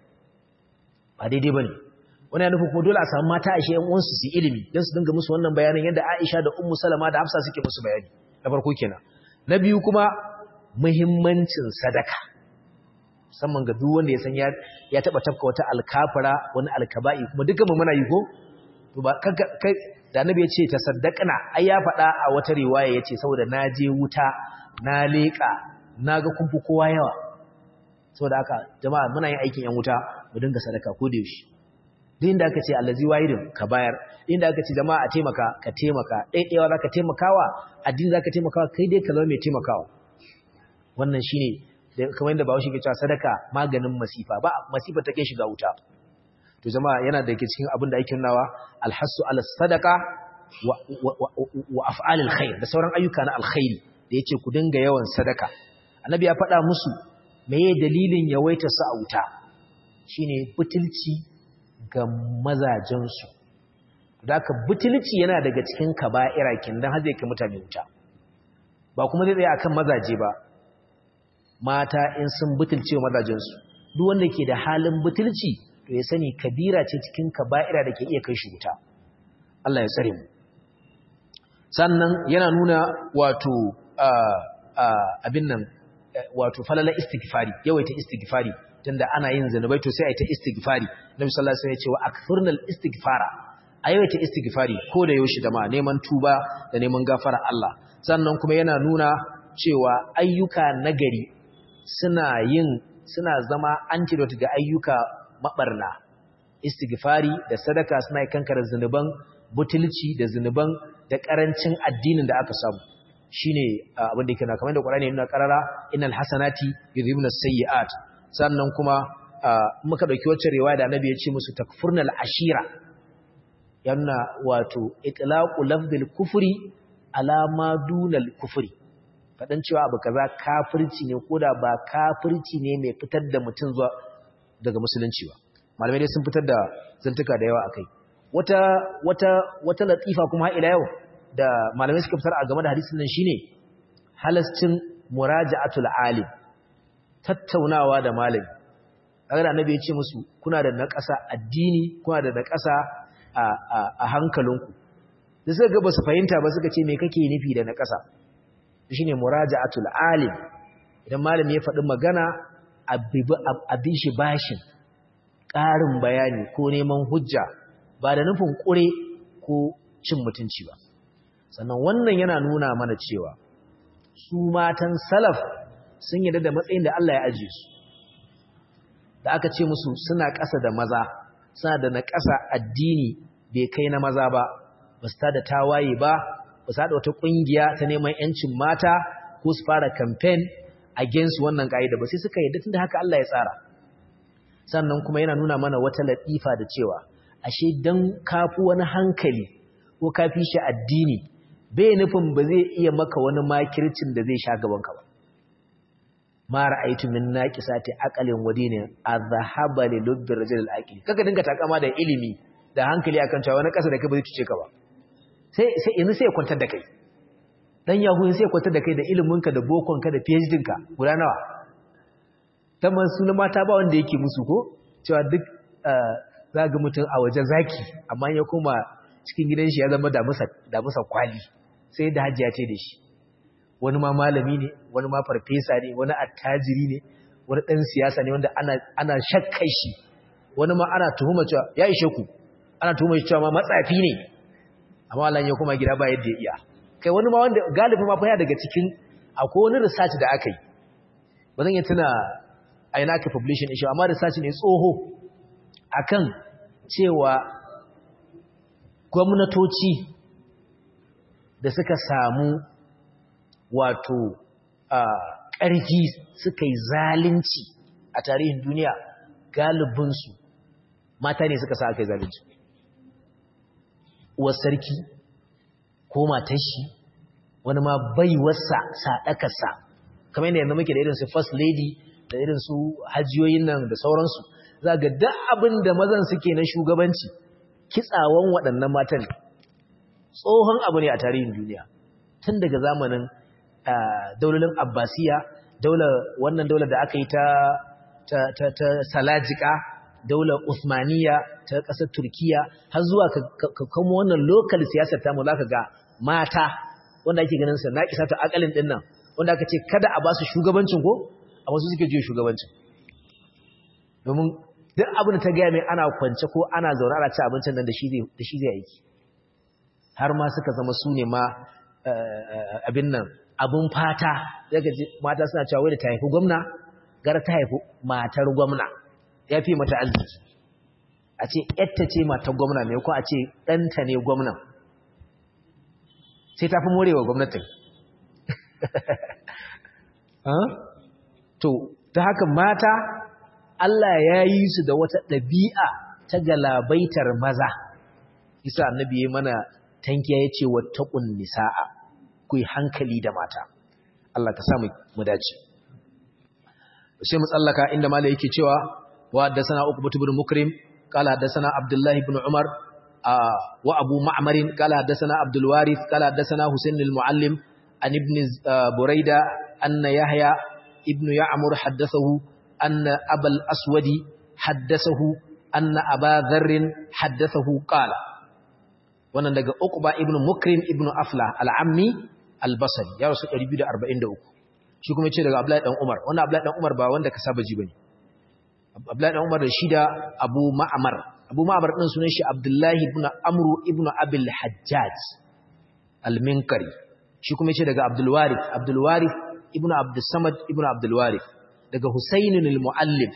ba daidai bane wani ya nufi kuma dole a samu mata Aisha ƴan uwansu su ilimi don su dinga musu wannan bayanin yadda Aisha da Ummu Salama da Hafsa suke musu bayani na farko kenan na biyu kuma muhimmancin sadaka musamman ga duk wanda ya san ya taba tafka wata alkafara wani alkaba'i kuma dukkan mu muna yi ko to ba kai da annabi ya ce tasaddaqna ai ya faɗa a wata riwaya yace saboda na je wuta na leƙa naga kun fi kowa yawa saboda haka jama'a muna yin aikin yan wuta mu dinga sadaka ko da yaushe duk inda aka ce allazi wahidin ka bayar inda aka ce jama'a a taimaka ka taimaka ɗaiɗaiwa zaka taimakawa addini zaka taimakawa kai dai ka zama mai taimakawa wannan shine kamar yadda Bahaushe ke cewa sadaka maganin masifa ba masifa take shiga wuta to jama'a yana da cikin abin da ake nunawa alhassu ala sadaka wa, wa, af'alil khair da sauran ayyuka na alkhairi da yace ku dinga yawan sadaka annabi ya faɗa musu meye dalilin yawaita su a wuta shine butulci ga mazajensu da aka butulci yana daga cikin kaba'ira kin dan har zai kai mutane wuta ba kuma zai tsaya akan mazaje ba mata in sun butulce mazajensu duk wanda ke da halin butulci to ya sani kabira ce cikin kaba'ira da ke iya kai shi wuta Allah ya tsare mu sannan yana nuna wato abin nan wato falala istighfari yawaita istighfari tunda ana yin zanubai to sai a yi ta istighfari nabi sallallahu alaihi wasallam ya ce wa akthurnal istighfara a yawaita istighfari ko da yaushe da ma neman tuba da neman gafara Allah sannan kuma yana nuna cewa ayyuka nagari suna yin suna zama antidote ga ayyuka mabarna istighfari da sadaka suna kankara zanuban butulci da zanuban da karancin addinin da aka samu shine abin da yake na kamar da Qur'ani yana karara innal hasanati yudhibuna sayyi'at sannan kuma muka dauki wacce riwaya da Annabi ya ce musu takfurnal ashira yana wato itlaqu lafzil kufri ala ma dunal kufri fadan cewa abu kaza kafirci ne koda ba kafirci ne mai fitar da mutum zuwa daga musulunci ba malamai dai sun fitar da zantuka da yawa akai wata wata wata latifa kuma ila yau da malamai suka fitar a game da hadisin nan shine halascin muraja'atul alim tattaunawa da malami kaga annabi ya ce musu kuna da naƙasa addini kuna da naƙasa a a, a hankalinku da suka ga ba su fahimta ba suka ce me kake nufi da naƙasa shine muraja'atul alim idan malami ya faɗi magana abin shi bashin ƙarin bayani ko neman hujja ba da nufin ƙure ko cin mutunci ba sannan wannan yana nuna mana cewa su matan salaf sun yarda da matsayin da Allah ya ajiye su da aka ce musu suna ƙasa da maza suna da na ƙasa addini bai kai na maza ba ba su da tawaye ba ba su wata ƙungiya ta neman ‘yancin mata ko su fara kamfen against wannan ƙa'ida ba sai suka yarda tun da haka Allah ya tsara sannan kuma yana nuna mana wata latifa da cewa ashe dan kafu wani hankali ko kafi shi addini bai nufin ba zai iya maka wani makircin da zai sha gaban ka ba ma ra'aytu min naqisati aqalin wadinin azhaba li lubbi rajul al-aqil kaga dinga takama da ilimi da hankali akan cewa wani kasa da kai ba zai cuce ka ba sai sai yanzu sai ya kwantar da kai dan yahu sai ya kwantar da kai da iliminka da bokonka da PhD ka guda nawa tamman sunan mata ba wanda yake musu ko cewa duk za ga mutum a waje zaki amma ya koma cikin gidan shi ya zama da musa kwali sai da hajjiya ce da shi wani ma malami ne wani ma farfesa ne wani attajiri ne wani ɗan siyasa ne wanda ana shakkai shi wani ma ana tuhuma cewa ya ishe ku ana tuhuma shi cewa ma matsafi ne amma Allah ya koma gida ba yadda ya iya kai wani ma wanda galibi ma fa ya daga cikin akwai wani research da aka yi ba zan yi tuna a yana aka publishing issue amma research ne tsoho akan cewa gwamnatoci da suka samu wato ƙarfi suka yi zalunci a tarihin duniya galibinsu mata ne suka sa aka yi zalunci uwar sarki ko matashi wani ma baiwarsa saɗakarsa kamar yadda yanzu muke da irin su first lady da irin su hajiyoyin nan da sauransu za ga duk abin da mazan suke na shugabanci kitsawan waɗannan matan tsohon abu ne a tarihin duniya tun daga zamanin daularin abbasiya daular wannan daular da aka yi ta ta salajika daular usmaniya ta ƙasar turkiya har zuwa ka kamo wannan lokal siyasar tamu za ka ga mata wanda ake ganin sa na kisa ta akalin ɗin nan wanda aka ce kada a ba su shugabancin ko a wasu suke juya shugabancin domin duk abin da ta gaya mai ana kwance ko ana zaune ana ci abincin nan da shi zai aiki har ma suka zama su ne ma abin nan abin fata daga mata suna cewa wai da ta haifi gwamna gara ta haifi matar gwamna ya fi mata arziki a ce yatta ce matar gwamna mai kuma a ce ɗanta ne gwamnan sai ta fi morewa gwamnatin to ta haka mata Allah ya yi su da wata ɗabi'a ta galabaitar maza isa annabi ya mana tankiya ya ce wattaqun nisaa ku yi hankali da mata Allah ka samu mu dace sai mu tsallaka inda mala yake cewa wa haddathana uqbatu ibn mukrim qala haddathana abdullah ibn umar wa abu ma'mar qala haddathana abdul warith qala haddathana husain al muallim an ibn burayda anna yahya ibn ya'mur haddathahu anna abal aswadi haddathahu anna aba dharr haddathahu qala wannan daga Uqba ibn Mukrim ibn Afla al-Ammi al-Basri ya rasu 243 shi kuma yace daga Abdullahi dan Umar wannan Abdullahi dan Umar ba wanda ka saba ji bane Abdullahi dan Umar da shi da Abu Ma'mar Abu Ma'mar din sunan shi Abdullahi ibn Amr ibn Abil Hajjaj al-Minkari shi kuma yace daga Abdul Warith Abdul Warith ibn Abdus Samad ibn Abdul Warith daga Husayn al-Muallim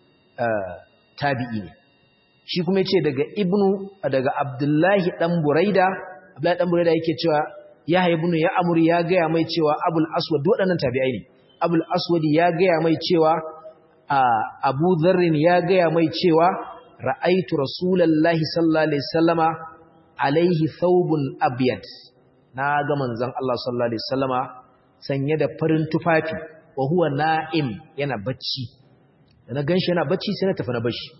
tabi'i ne shi kuma yace daga ibnu daga abdullahi dan buraida abdullahi dan buraida yake cewa ya ibnu ya amur ya gaya mai cewa abul aswad waɗannan tabi'ai ne abul aswad ya gaya mai cewa abu dharrin ya gaya mai cewa ra'aitu rasulullahi sallallahu alaihi wasallama alaihi thawbun abyad na ga manzon Allah sallallahu alaihi wasallama sanye da farin tufafi wa huwa na'im yana bacci da na ganshi yana bacci sai na tafi na bashi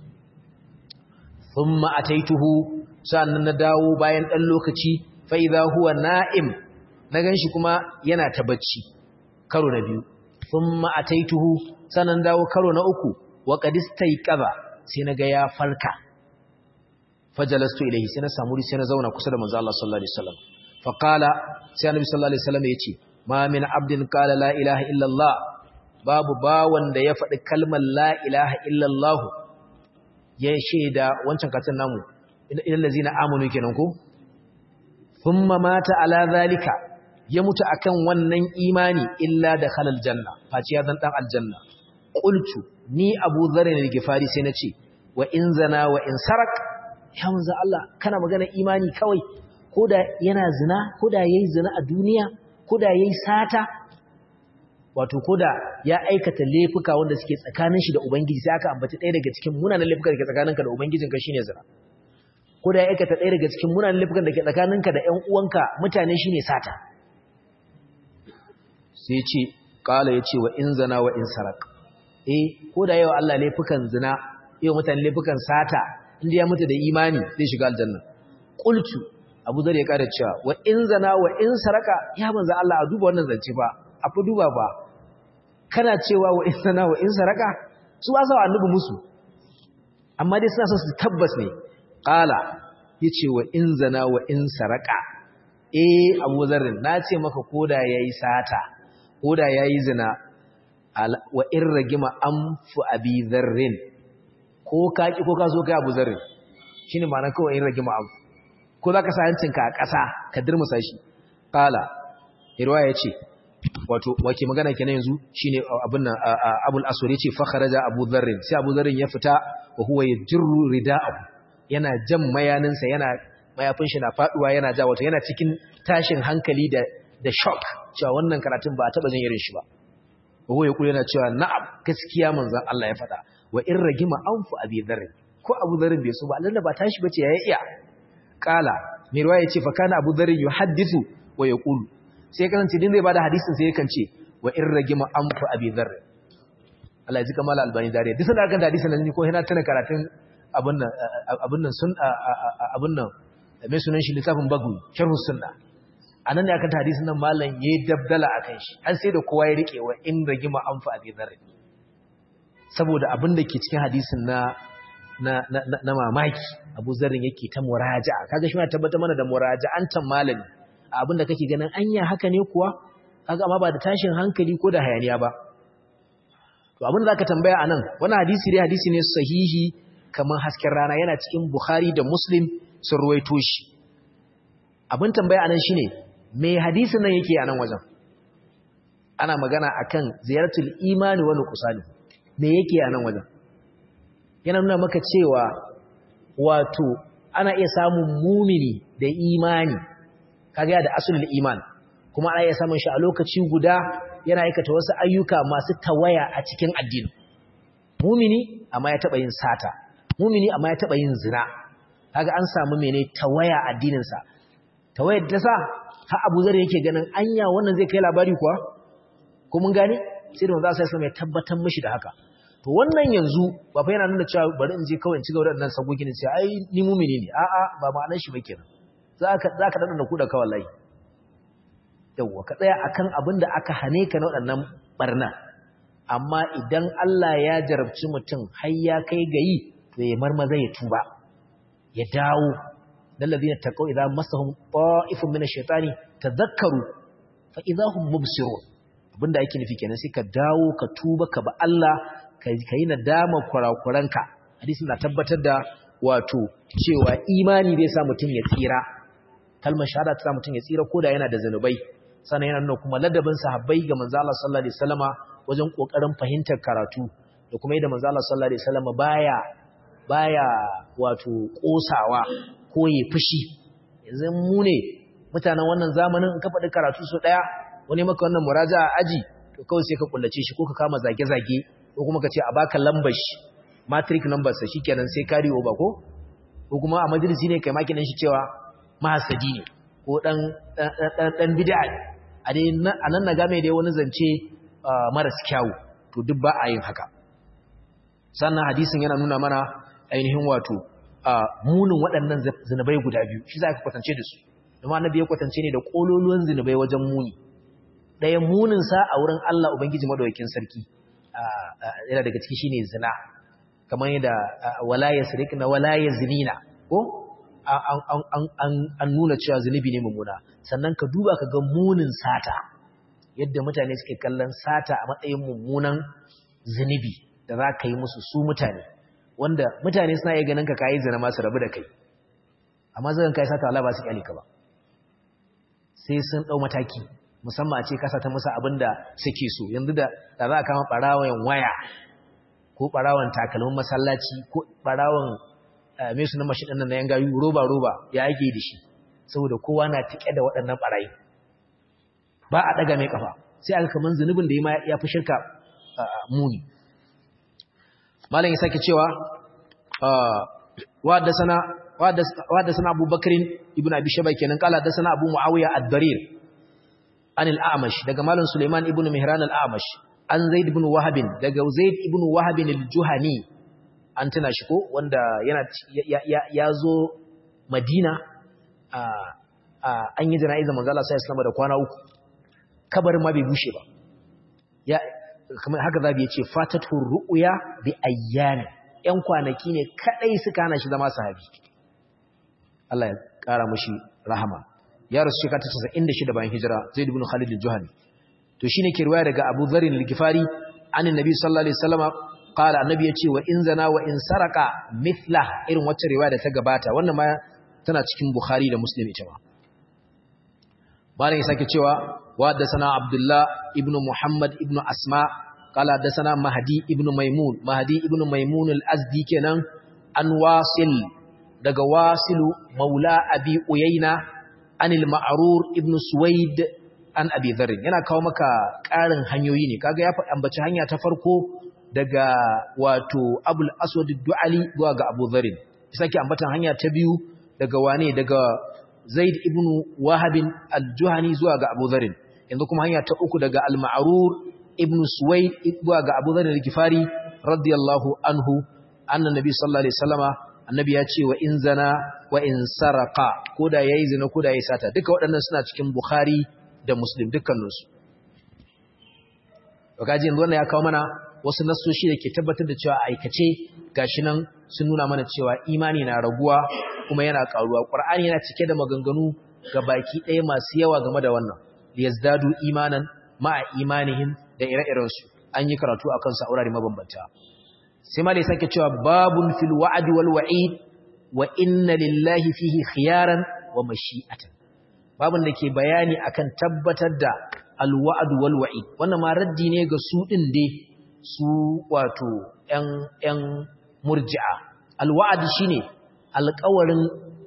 thumma ataituhu sannan na dawo bayan dan lokaci fa idha huwa na'im na ganshi kuma yana ta bacci karo na biyu thumma ataituhu sannan dawo karo na uku wa qadistayqaba sai naga ya farka fajalastu ilayhi sai na samu sai na zauna kusa da manzo Allah sallallahu alaihi wasallam fa qala sai annabi sallallahu alaihi wasallam yace ma min abdin qala la ilaha illa Allah babu bawan da ya faɗi kalmar la ilaha illa Allah ya shaida wancan katin namu idan lazina amanu kenan ko thumma mata ala zalika ya mutu akan wannan imani illa da khalal janna faci ya zan dan aljanna qultu ni abu dharr al-gifari sai nace wa in zana wa in sarak ya manzo Allah kana magana imani kawai koda yana zina koda yayi zina a duniya koda yayi sata wato koda ya aikata laifuka wanda suke tsakanin shi da ubangiji sai aka ambaci ɗaya daga cikin munanan laifuka da ke tsakaninka da ubangijinka shine zina ko da ya aikata ɗaya daga cikin munanan laifukan da ke tsakaninka da ƴan uwanka mutane shine sata sai ya ce kala ya ce wa in zana wa in sarak eh ko da yawa Allah laifukan zina yau mutane laifukan sata inda ya mutu da imani zai shiga aljanna qultu abu zar ya kada cewa wa in zana wa in saraka ya manzo Allah a duba wannan zance ba a fi duba ba kana cewa wa in zana wa in saraka su ba sa annabi musu amma dai suna so su tabbas ne qala yace wa in zana wa in saraka eh abu zarrin na ce maka koda yayi sata koda yayi zina wa in ragima anfu abi zarrin ko ka ki ko ka so kai abu zarrin shine ma'ana kawai in ragima anfu ko zaka sa hancinka a ƙasa ka dirmusa shi qala irwaya yace wato wake magana kenan yanzu shine abun nan abul aswad yace fa kharaja abu zarrin sai abu zarrin ya fita wa huwa yajru rida'ahu yana jan mayaninsa yana mayafin shi na faduwa yana ja wato yana cikin tashin hankali da da shock cewa wannan karatun ba a taba jin irin shi ba wa ya yana cewa na'am gaskiya manzon Allah ya faɗa wa in ragima anfu abi dharr ko abu dharr bai so ba Allah ba tashi bace ya iya kala mai ruwaya ce fa kana abu dharr yuhaddithu wa yaqulu sai kasance din zai bada hadisin sai yakan ce wa in ragima anfu abi dharr Allah ya ji kamar albani dare duk sanda kan hadisin nan ko yana tana karatun abun nan abun nan sun abun nan mai sunan shi littafin bagu sharhu sunna anan ne aka ta hadisin nan mallan yayi dabdala akan shi an sai da kowa ya rike wa in ragima anfu abi dharr saboda abin da ke cikin hadisin na na na mamaki Abu Zarrin yake ta muraja'a kaga shi ma tabbata mana da muraja'antan malami abin da kake ganin anya haka ne kuwa kaga amma ba da tashin hankali ko da hayaniya ba to abin da zaka tambaya anan wannan hadisi dai hadisi ne sahihi kamar hasken rana yana cikin Bukhari da Muslim sun ruwaito shi abin tambaya anan shine me hadisin nan yake anan wajen ana magana akan ziyaratul imani wa nuqsani me yake anan wajen yana nuna maka cewa wato ana iya samun mumini da imani kaga da asulul iman kuma ana iya samun shi a lokaci guda yana aikata wasu ayyuka masu tawaya a cikin addini mumini amma ya taba yin sata mumini amma ya taba yin zina kaga an samu mene tawaya addinin sa tawayar da sa har Abu Zar yake ganin anya wannan zai kai labari kuwa ko mun gane sai da manzo sai ya tabbatar mishi da haka to wannan yanzu ba fa yana nuna cewa bari in je kawai in ci gaba da nan sagogi ne sai ai ni mumini ne a'a ba ma'anar shi ba kenan zaka zaka dana da ku da kawai wallahi yawa ka tsaya akan abin da aka hane ka na waɗannan barna amma idan Allah ya jarabci mutum har ya kai gayi to ya marmaza ya tuba ya dawo dalladhina taqaw idza massahum ta'ifun min ash-shaytani tadhakkaru fa idza hum mubsirun abinda ake nufi kenan sai ka dawo ka tuba ka ba Allah ka yi nadama kurakuranka hadisi na tabbatar da wato cewa imani zai sa mutum ya tsira kalmar shahada ta sa mutum ya tsira koda yana da zanubai sannan yana nuna kuma ladabin sahabbai ga manzo Allah sallallahu alaihi wasallama wajen kokarin fahimtar karatu da kuma yadda manzo Allah sallallahu alaihi wasallama baya baya wato kosawa ko ya fushi yanzu mu ne mutanen wannan zamanin in ka faɗi karatu so daya wani maka wannan muraja'a aji to kawai sai ka kullace shi ko ka kama zage-zage ko kuma ka ce a baka lambar shi matric number sa shikenan sai carry over ko ko kuma a majalisi ne kai makinin shi cewa mahasadi ne ko dan dan dan bid'a a dai anan na game da wani zance maras kyau to duk ba a yin haka sannan hadisin yana nuna mana ainihin wato munin waɗannan zinubai guda biyu shi za ka kwatance da su kuma annabi ya kwatance ne da kololuwan zinubai wajen muni ɗaya muninsa a wurin Allah Ubangiji Madaukakin Sarki yana daga ciki shine zina kamar yadda wala yasrikna wala yazinina ko an nuna cewa zunubi ne mummuna sannan ka duba ka ga munin sata yadda mutane suke kallon sata a matsayin mummunan zunubi da za ka yi musu su mutane wanda mutane suna iya ganin ka kayi zina masu rabu da kai amma zan kai sata Allah ba su kyale ka ba sai sun dau mataki musamman a ce kasa ta musu abin da suke so yanzu da da za a kama ɓarawon waya ko ɓarawon takalmin masallaci ko ɓarawon mai sunan mashi ɗannan na yan gayu roba-roba ya ake da shi saboda kowa na tike da waɗannan ɓarayi ba a ɗaga mai ƙafa sai aka kaman zunubin da ya fi shirka muni malam ya sake cewa wa da sana وحدثنا أبو بكر ابن أبي شبا كنن قال حدثنا أبو معاوية الضرير عن الأعمش دقى مال سليمان ابن مهران الأعمش عن زيد بن وهب دقى زيد ابن وهب الجهني أنتنا شكو واندا يازو مدينة an yi jana'izar manzo Allah sallallahu alaihi da kwana uku kabarin ma bai bushe ba ya kamar haka zabi yace fatatu ru'ya bi ayyami yan kwanaki ne kadai suka hana shi zama sahabi Allah ya kara mushi rahama ya rasu shekara 96 bayan hijira Zaid ibn Khalid al-Juhani to shine ke riwaya daga Abu Dharr al-Ghifari anin Nabi sallallahu alaihi wasallam qala annabi yace wa in zana wa in saraka mithla irin wacce riwaya da ta gabata wannan ma tana cikin Bukhari da Muslim ita ma malam ya sake cewa wa haddathana Abdullah ibn Muhammad ibn Asma qala haddathana Mahdi ibn Maimun Mahdi ibn Maimun al-Azdi kenan an Wasil daga Wasilu Maula Abi Uyayna anil Ma'rur ibn Suwaid an Abi Dharr yana kawo maka ƙarin hanyoyi ne kaga ya ambaci hanya ta farko daga wato Abul Aswad ad-Du'ali zuwa ga Abu Dharr sake ambatan hanya ta biyu daga wane daga Zaid ibn Wahab al-Juhani zuwa ga Abu Dharr yanzu kuma hanya ta uku daga Al-Ma'rur ibn Suwaid zuwa ga Abu Dharr al-Ghifari radiyallahu anhu anna nabi sallallahu alaihi wasallama annabi ya ce wa in zana wa in sarqa koda yayi zina koda yayi sata duka waɗannan suna cikin Bukhari da Muslim dukkaninsu to kaji yanzu wannan ya kawo mana wasu nassoshi da ke tabbatar da cewa aikace gashi nan sun nuna mana cewa imani na raguwa kuma yana karuwa qur'ani yana cike da maganganu ga baki ɗaya masu yawa game da wannan liyazdadu imanan ma'a imanihim da ire-iren su an yi karatu akan sa aurare mabambanta sai malai sake cewa babun fil wa'd wal wa'id wa inna lillahi fihi khiyaran wa mashi'atan babun da ke bayani akan tabbatar da al wa'd wal wa'id wannan ma raddi ne ga su din dai su wato ƴan ƴan murji'a al wa'd shine alƙawarin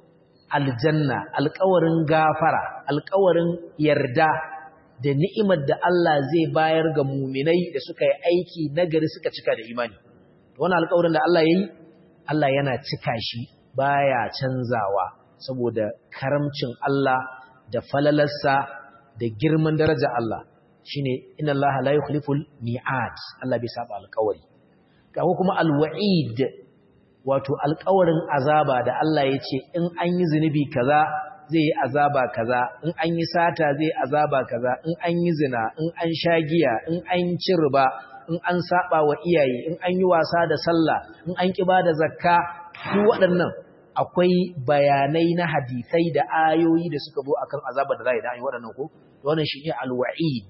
aljanna alƙawarin gafara alƙawarin yarda da ni'imar da Allah zai bayar ga muminai da suka yi aiki nagari suka cika da imani wannan alƙawarin da Allah yayi Allah yana cika shi baya canzawa saboda karamcin Allah da falalarsa da girman daraja Allah shine inna Allah la yukhliful mi'ad Allah bai saba alƙawari ga kuma alwa'id wato alƙawarin azaba da Allah ya ce in an yi zunubi kaza zai yi azaba kaza in an yi sata zai azaba kaza in an yi zina in an sha giya in an ci riba in an saba wa iyaye in an yi wasa da sallah in an kiba da zakka su waɗannan akwai bayanai na hadisai da ayoyi da suka zo akan azaba da za a yi da an yi waɗannan ko wannan shi ne alwa'id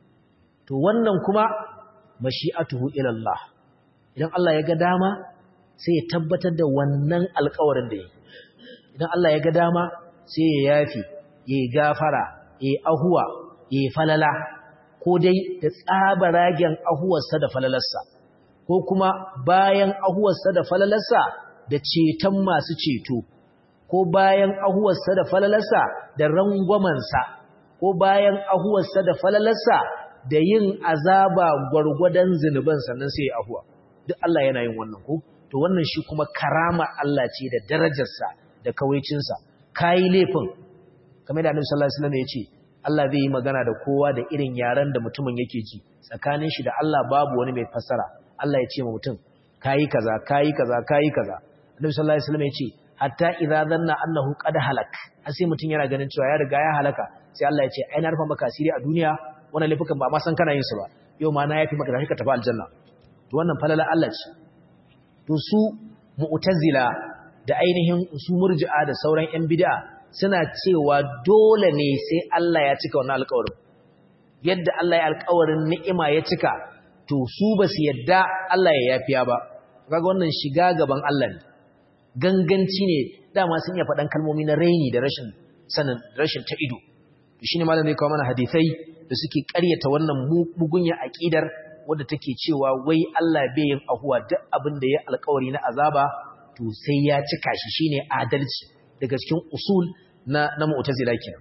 to wannan kuma mashi'atuhu ila Allah idan Allah ya ga dama sai ya tabbatar da wannan alkawarin da yi idan Allah ya ga dama sai ya yafi ya gafara ya ahuwa ya falala ko dai da tsabaragen ahuwarsa da falalarsa ko kuma bayan ahuwarsa da falalarsa da ceton masu ceto ko bayan ahuwarsa da falalarsa da rangwamansa ko bayan ahuwarsa da falalarsa da yin azaba gwargwadon zunuban sannan sai ya ahuwa duk Allah yana yin wannan ko to wannan shi kuma karama Allah ce da darajarsa da kawaicinsa kayi laifin kamar da Annabi sallallahu alaihi wasallam ya ce Allah zai yi magana da kowa da irin yaran da mutumin yake ji tsakanin shi da Allah babu wani mai fassara Allah ya ce ma mutum kayi kaza kayi kaza kayi kaza Annabi sallallahu alaihi wasallam ya ce hatta idza dhanna annahu qad halak sai mutum yana ganin cewa ya riga ya halaka sai Allah ya ce ai na rufa maka asiri a duniya wannan laifukan ba ma san kana yin su ba yau ma na yafi maka da ka tafi aljanna to wannan falala Allah ce to su mu'tazila da ainihin su murji'a da sauran ƴan bid'a suna cewa dole ne sai Allah ya cika wannan alƙawarin yadda Allah ya alƙawarin ni'ima ya cika to su ba su yadda Allah ya yafiya ba kaga wannan shiga gaban Allah ne ganganci ne dama sun iya faɗan kalmomi na raini da rashin sanin rashin ta ido shine malamin kawo mana hadisai da suke ƙaryata wannan mugunya aqidar wadda take cewa wai Allah bai yin ahuwa duk abin da ya alƙawari na azaba to sai ya cika shi shine adalci daga cikin usul na na mu'tazila kenan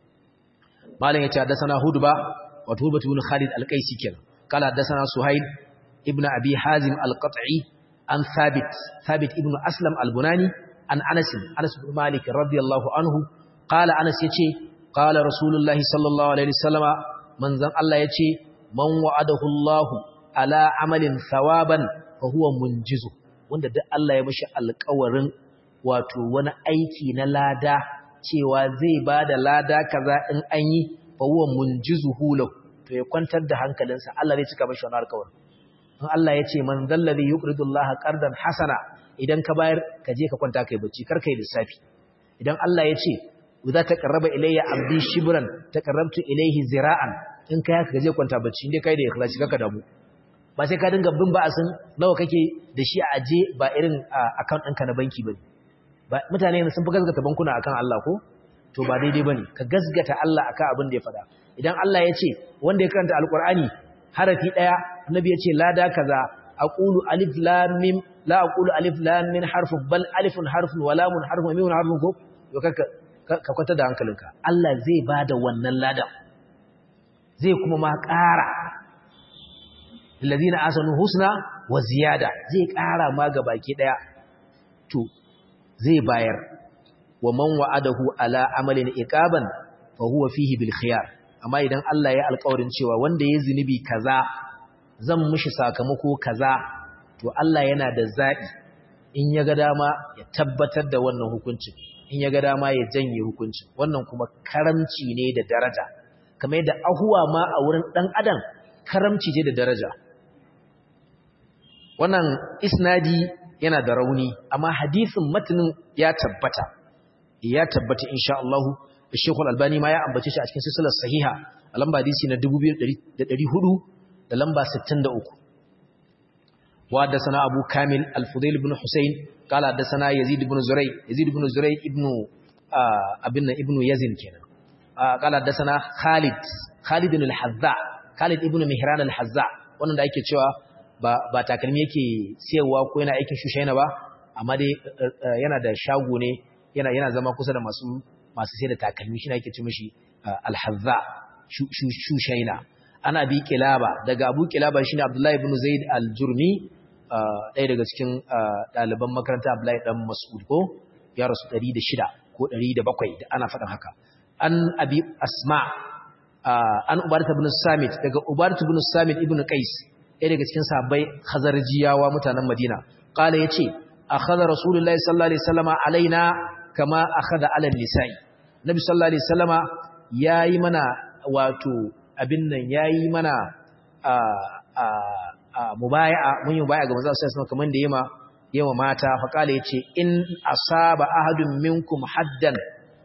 malam yace hadathana hudba wa tuhbatu ibn khalid al-qaisi kenan kala hadathana suhail ibn abi hazim al-qat'i an thabit thabit ibn aslam al-bunani an Anas Anas bin Malik radiyallahu anhu qala Anas yace qala Rasulullahi sallallahu alaihi wasallama manzon Allah yace man wa'adahu Allah ala amalin thawaban fa huwa munjizu wanda duk Allah ya mishi alƙawarin wato wani aiki na lada cewa zai bada lada kaza in an yi fa huwa munjizuhu lahu to ya kwantar da hankalinsa Allah zai cika mishi wannan alƙawarin in Allah ya ce man zallazi yuqridullaha qardan hasana idan ka bayar ka je ka kwanta kai bacci kar kai lissafi idan Allah ya ce idza taqarraba ilayya abdi shibran taqarrabtu ilayhi zira'an in kai haka ka je kwanta bacci indai kai da ikhlasi kaka damu ba sai ka dinga bin ba'asin nawa kake da shi a aje ba irin account ɗinka na banki bane ba mutane sun fi gaskata bankuna akan Allah ko to ba daidai bane ka gaskata Allah akan abin da ya faɗa idan Allah ya ce wanda ya karanta alqur'ani harafi daya annabi ya ce lada kaza aqulu alif lam mim la aqulu alif lam min harfun bal alifun harfun wa lamun harfun wa mimun harfun ko to kaka ka kwata da hankalinka Allah zai bada wannan ladan zai kuma ma ƙara alladhina asanu husna wa ziyada zai ƙara ma ga baki daya to zai bayar wa man wa'adahu ala amalin iqaban fa huwa fihi bil khiyar amma idan Allah ya alƙawarin cewa wanda ya zunubi kaza zan mishi sakamako kaza to Allah yana da zaɓi in ya ga dama ya tabbatar da wannan hukuncin in ya ga dama ya janye hukuncin wannan kuma karamci ne da daraja kamar yadda ahuwa ma a wurin ɗan adam karamci ce da daraja wannan isnadi yana da rauni amma hadisin matanin ya tabbata ya tabbata insha Allah Sheikh Al-Albani ma ya ambace shi a cikin silsilar sahiha a lamba hadisi na 2400 da lamba 63 wa haddathana Abu Kamil Al-Fudail ibn Husayn qala haddathana Yazid ibn Zuray Yazid ibn Zuray ibn abin ibn Yazid kenan qala haddathana Khalid Khalid al-Hazza Khalid ibn Mihran al-Hazza wannan da ake cewa ba ba takalmi yake siyarwa ko yana aikin shushaina ba amma dai yana da shago ne yana yana zama kusa da masu masu sai da takalmi shi ne ake ce mishi alhazza shushaina ana bi kilaba daga abu kilaba shine abdullahi ibn zaid al-jurmi ɗaya daga cikin ɗaliban makaranta abdullahi dan mas'ud ko ya rasu 106 ko 107 da ana faɗin haka an abi asma an ubadat ibn samit daga ubadat ibn samit ibn qais ɗaya daga cikin sahabbai khazarjiyawa mutanen madina qala yace akhadha rasulullahi sallallahu alaihi wasallama alaina kama akhadha ala nisa'i nabi sallallahu alaihi wasallama yayi mana wato abin nan yayi mana a a a mubaya'a mun yi mubaya'a ga manzo sallallahu alaihi wasallam kaman da yema yema mata fa kala yace in asaba ahadun minkum haddan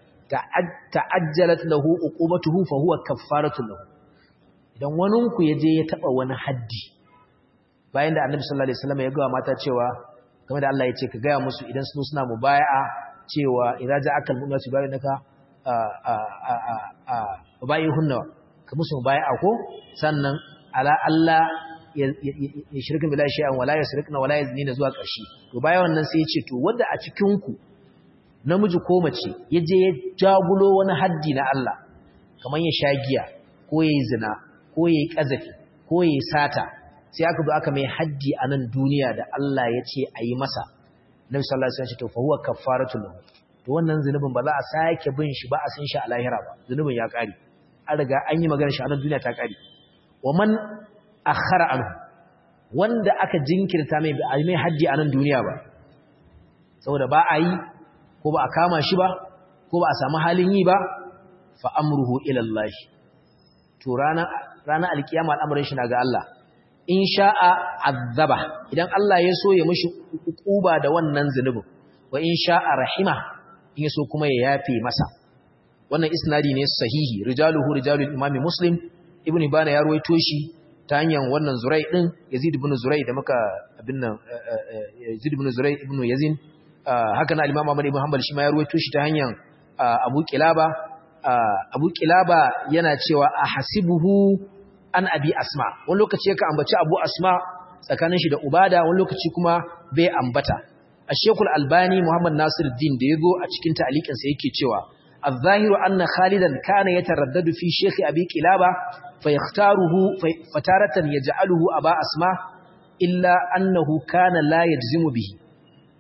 ta'ajjalat lahu uqubatuhu fa huwa kaffaratu lahu idan wanin ku yaje ya taba wani haddi bayan da annabi sallallahu alaihi wasallam ya ga mata cewa kamar da Allah ya ce ka ga musu idan sun suna mubaya'a cewa idza ja'aka al-mu'minatu bayyinaka a a a a bayyihunna ka musu mubaya'a ko sannan ala Allah ya shirka billahi shay'an wala yasrikna wala yaznina zuwa ƙarshe to bayan wannan sai ya ce to wanda a cikin ku namiji ko mace yaje ya jagulo wani haddi na Allah kamar ya shagiya ko yayi zina ko yayi kazafi ko yayi sata sai aka zo aka mai haddi a nan duniya da Allah ya ce a yi masa nabi sallallahu alaihi wasallam to fa huwa kaffaratul lahu to wannan zunubin ba za a sake bin shi ba a san shi a lahira ba zunubin ya kare an riga an yi magana shi a nan duniya ta kare wa man akhara anhu wanda aka jinkirta mai ba mai haddi a nan duniya ba saboda ba a yi ko ba a kama shi ba ko ba a samu halin yi ba fa amruhu ila Allah to rana rana alkiyama al'amarin shi na ga Allah in sha'a azaba idan Allah ya so ya mishi hukuba da wannan zunubin wa in sha'a rahima in ya so kuma ya yafe masa wannan isnadi ne sahihi rijaluhu rijalul imami muslim ibnu ibana ya ruwaito shi ta hanyar wannan zurai din yazid ibn zurai da muka abin nan yazid ibn zurai ibn yazin haka na al-imam Ahmad ibn Hanbal shi ma ya ruwaito shi ta hanyar Abu Kilaba Abu Kilaba yana cewa ahasibuhu an abi asma wani lokaci yake ambaci abu asma tsakanin shi da ubada wani lokaci kuma bai ambata a shekul albani muhammad nasiruddin da ya zo a cikin ta'alikinsa yake cewa الظاهر أن خالدا كان يتردد في شيخ أبي كلابة فيختاره فتارة يجعله أبا أسماء إلا أنه كان لا يجزم به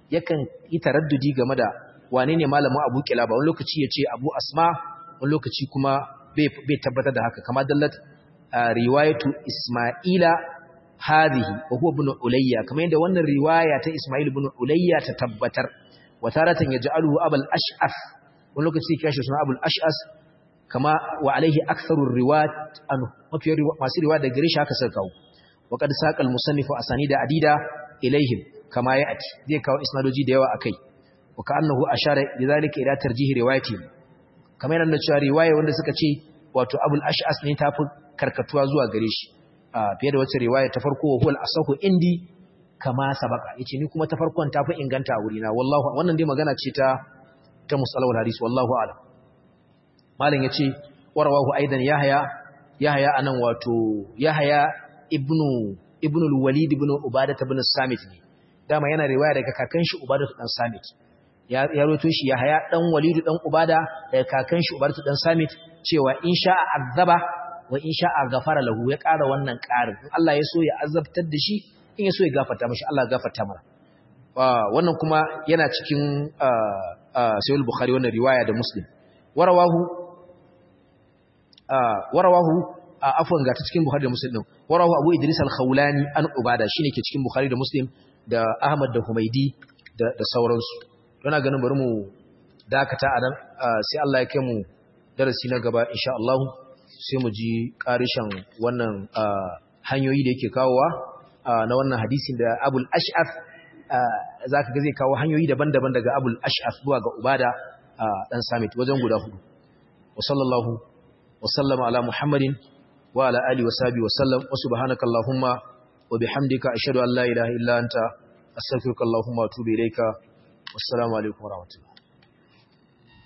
yakan yi taraddudi game da wane ne malamin Abu Kilaba wani lokaci ya ce Abu Asma wani lokaci kuma bai tabbatar da haka kama dallat riwayatu Isma'ila hadhihi wa huwa ibn Ulayya kamar yadda wannan riwaya ta Isma'il ibn Ulayya ta tabbatar wa taratan yaj'aluhu Abul Ash'af wani lokaci ya kashi suna Abul Ash'as kama wa alaihi aktharur riwayat anhu mafi masu riwaya da gare shi haka suka kawo wa qad saqa al-musannifu asanida adida ilaihim kama ya'ti zai kawo isnadoji da yawa akai wa ka'annahu ashara lidhalika ila tarjih riwayati kamar yana cewa riwaya wanda suka ce wato Abul Ash'as ne tafi karkatuwa zuwa gare shi fiye da wacce riwaya ta farko huwal asahu indi kama sabaka yace ni kuma ta farkon tafi inganta a wurina wallahu wannan dai magana ce ta ta musalawul hadis wallahu a'lam malam yace warawahu aidan yahya yahya anan wato yahya ibnu ibnu al-walid ibnu ubadah ibn samit ne dama yana riwaya daga kakan shi ubadah dan samit ya ya roto shi yahya dan walid dan ubada daga kakan shi ubadah dan samit cewa insha azaba wa insha ghafara lahu ya ƙara wannan ƙarin in Allah ya so ya azabtar da shi in ya so ya gafarta mashi Allah ya gafarta mana wannan kuma yana cikin sahih bukhari wannan riwaya da muslim warawahu warawahu afwan ga ta cikin bukhari da muslim din warawahu abu idris al-khawlani an ubada shine ke cikin bukhari da muslim da ahmad da humaidi da da sauransu yana ganin bari mu dakata a nan sai Allah ya kai mu darasi na gaba insha Allah sai mu ji karishan wannan hanyoyi da yake kawowa na wannan hadisin da abul ash'af za ka ga zai kawo hanyoyi daban-daban daga abul ash'af zuwa ga ubada dan samit wajen guda hudu wa sallallahu wa sallama ala muhammadin wa ala alihi wa sahbihi wa sallam wa subhanaka allahumma wa bihamdika ashhadu an la ilaha illa anta astaghfiruka allahumma wa atubu ilayka wassalamu alaikum wa rahmatullahi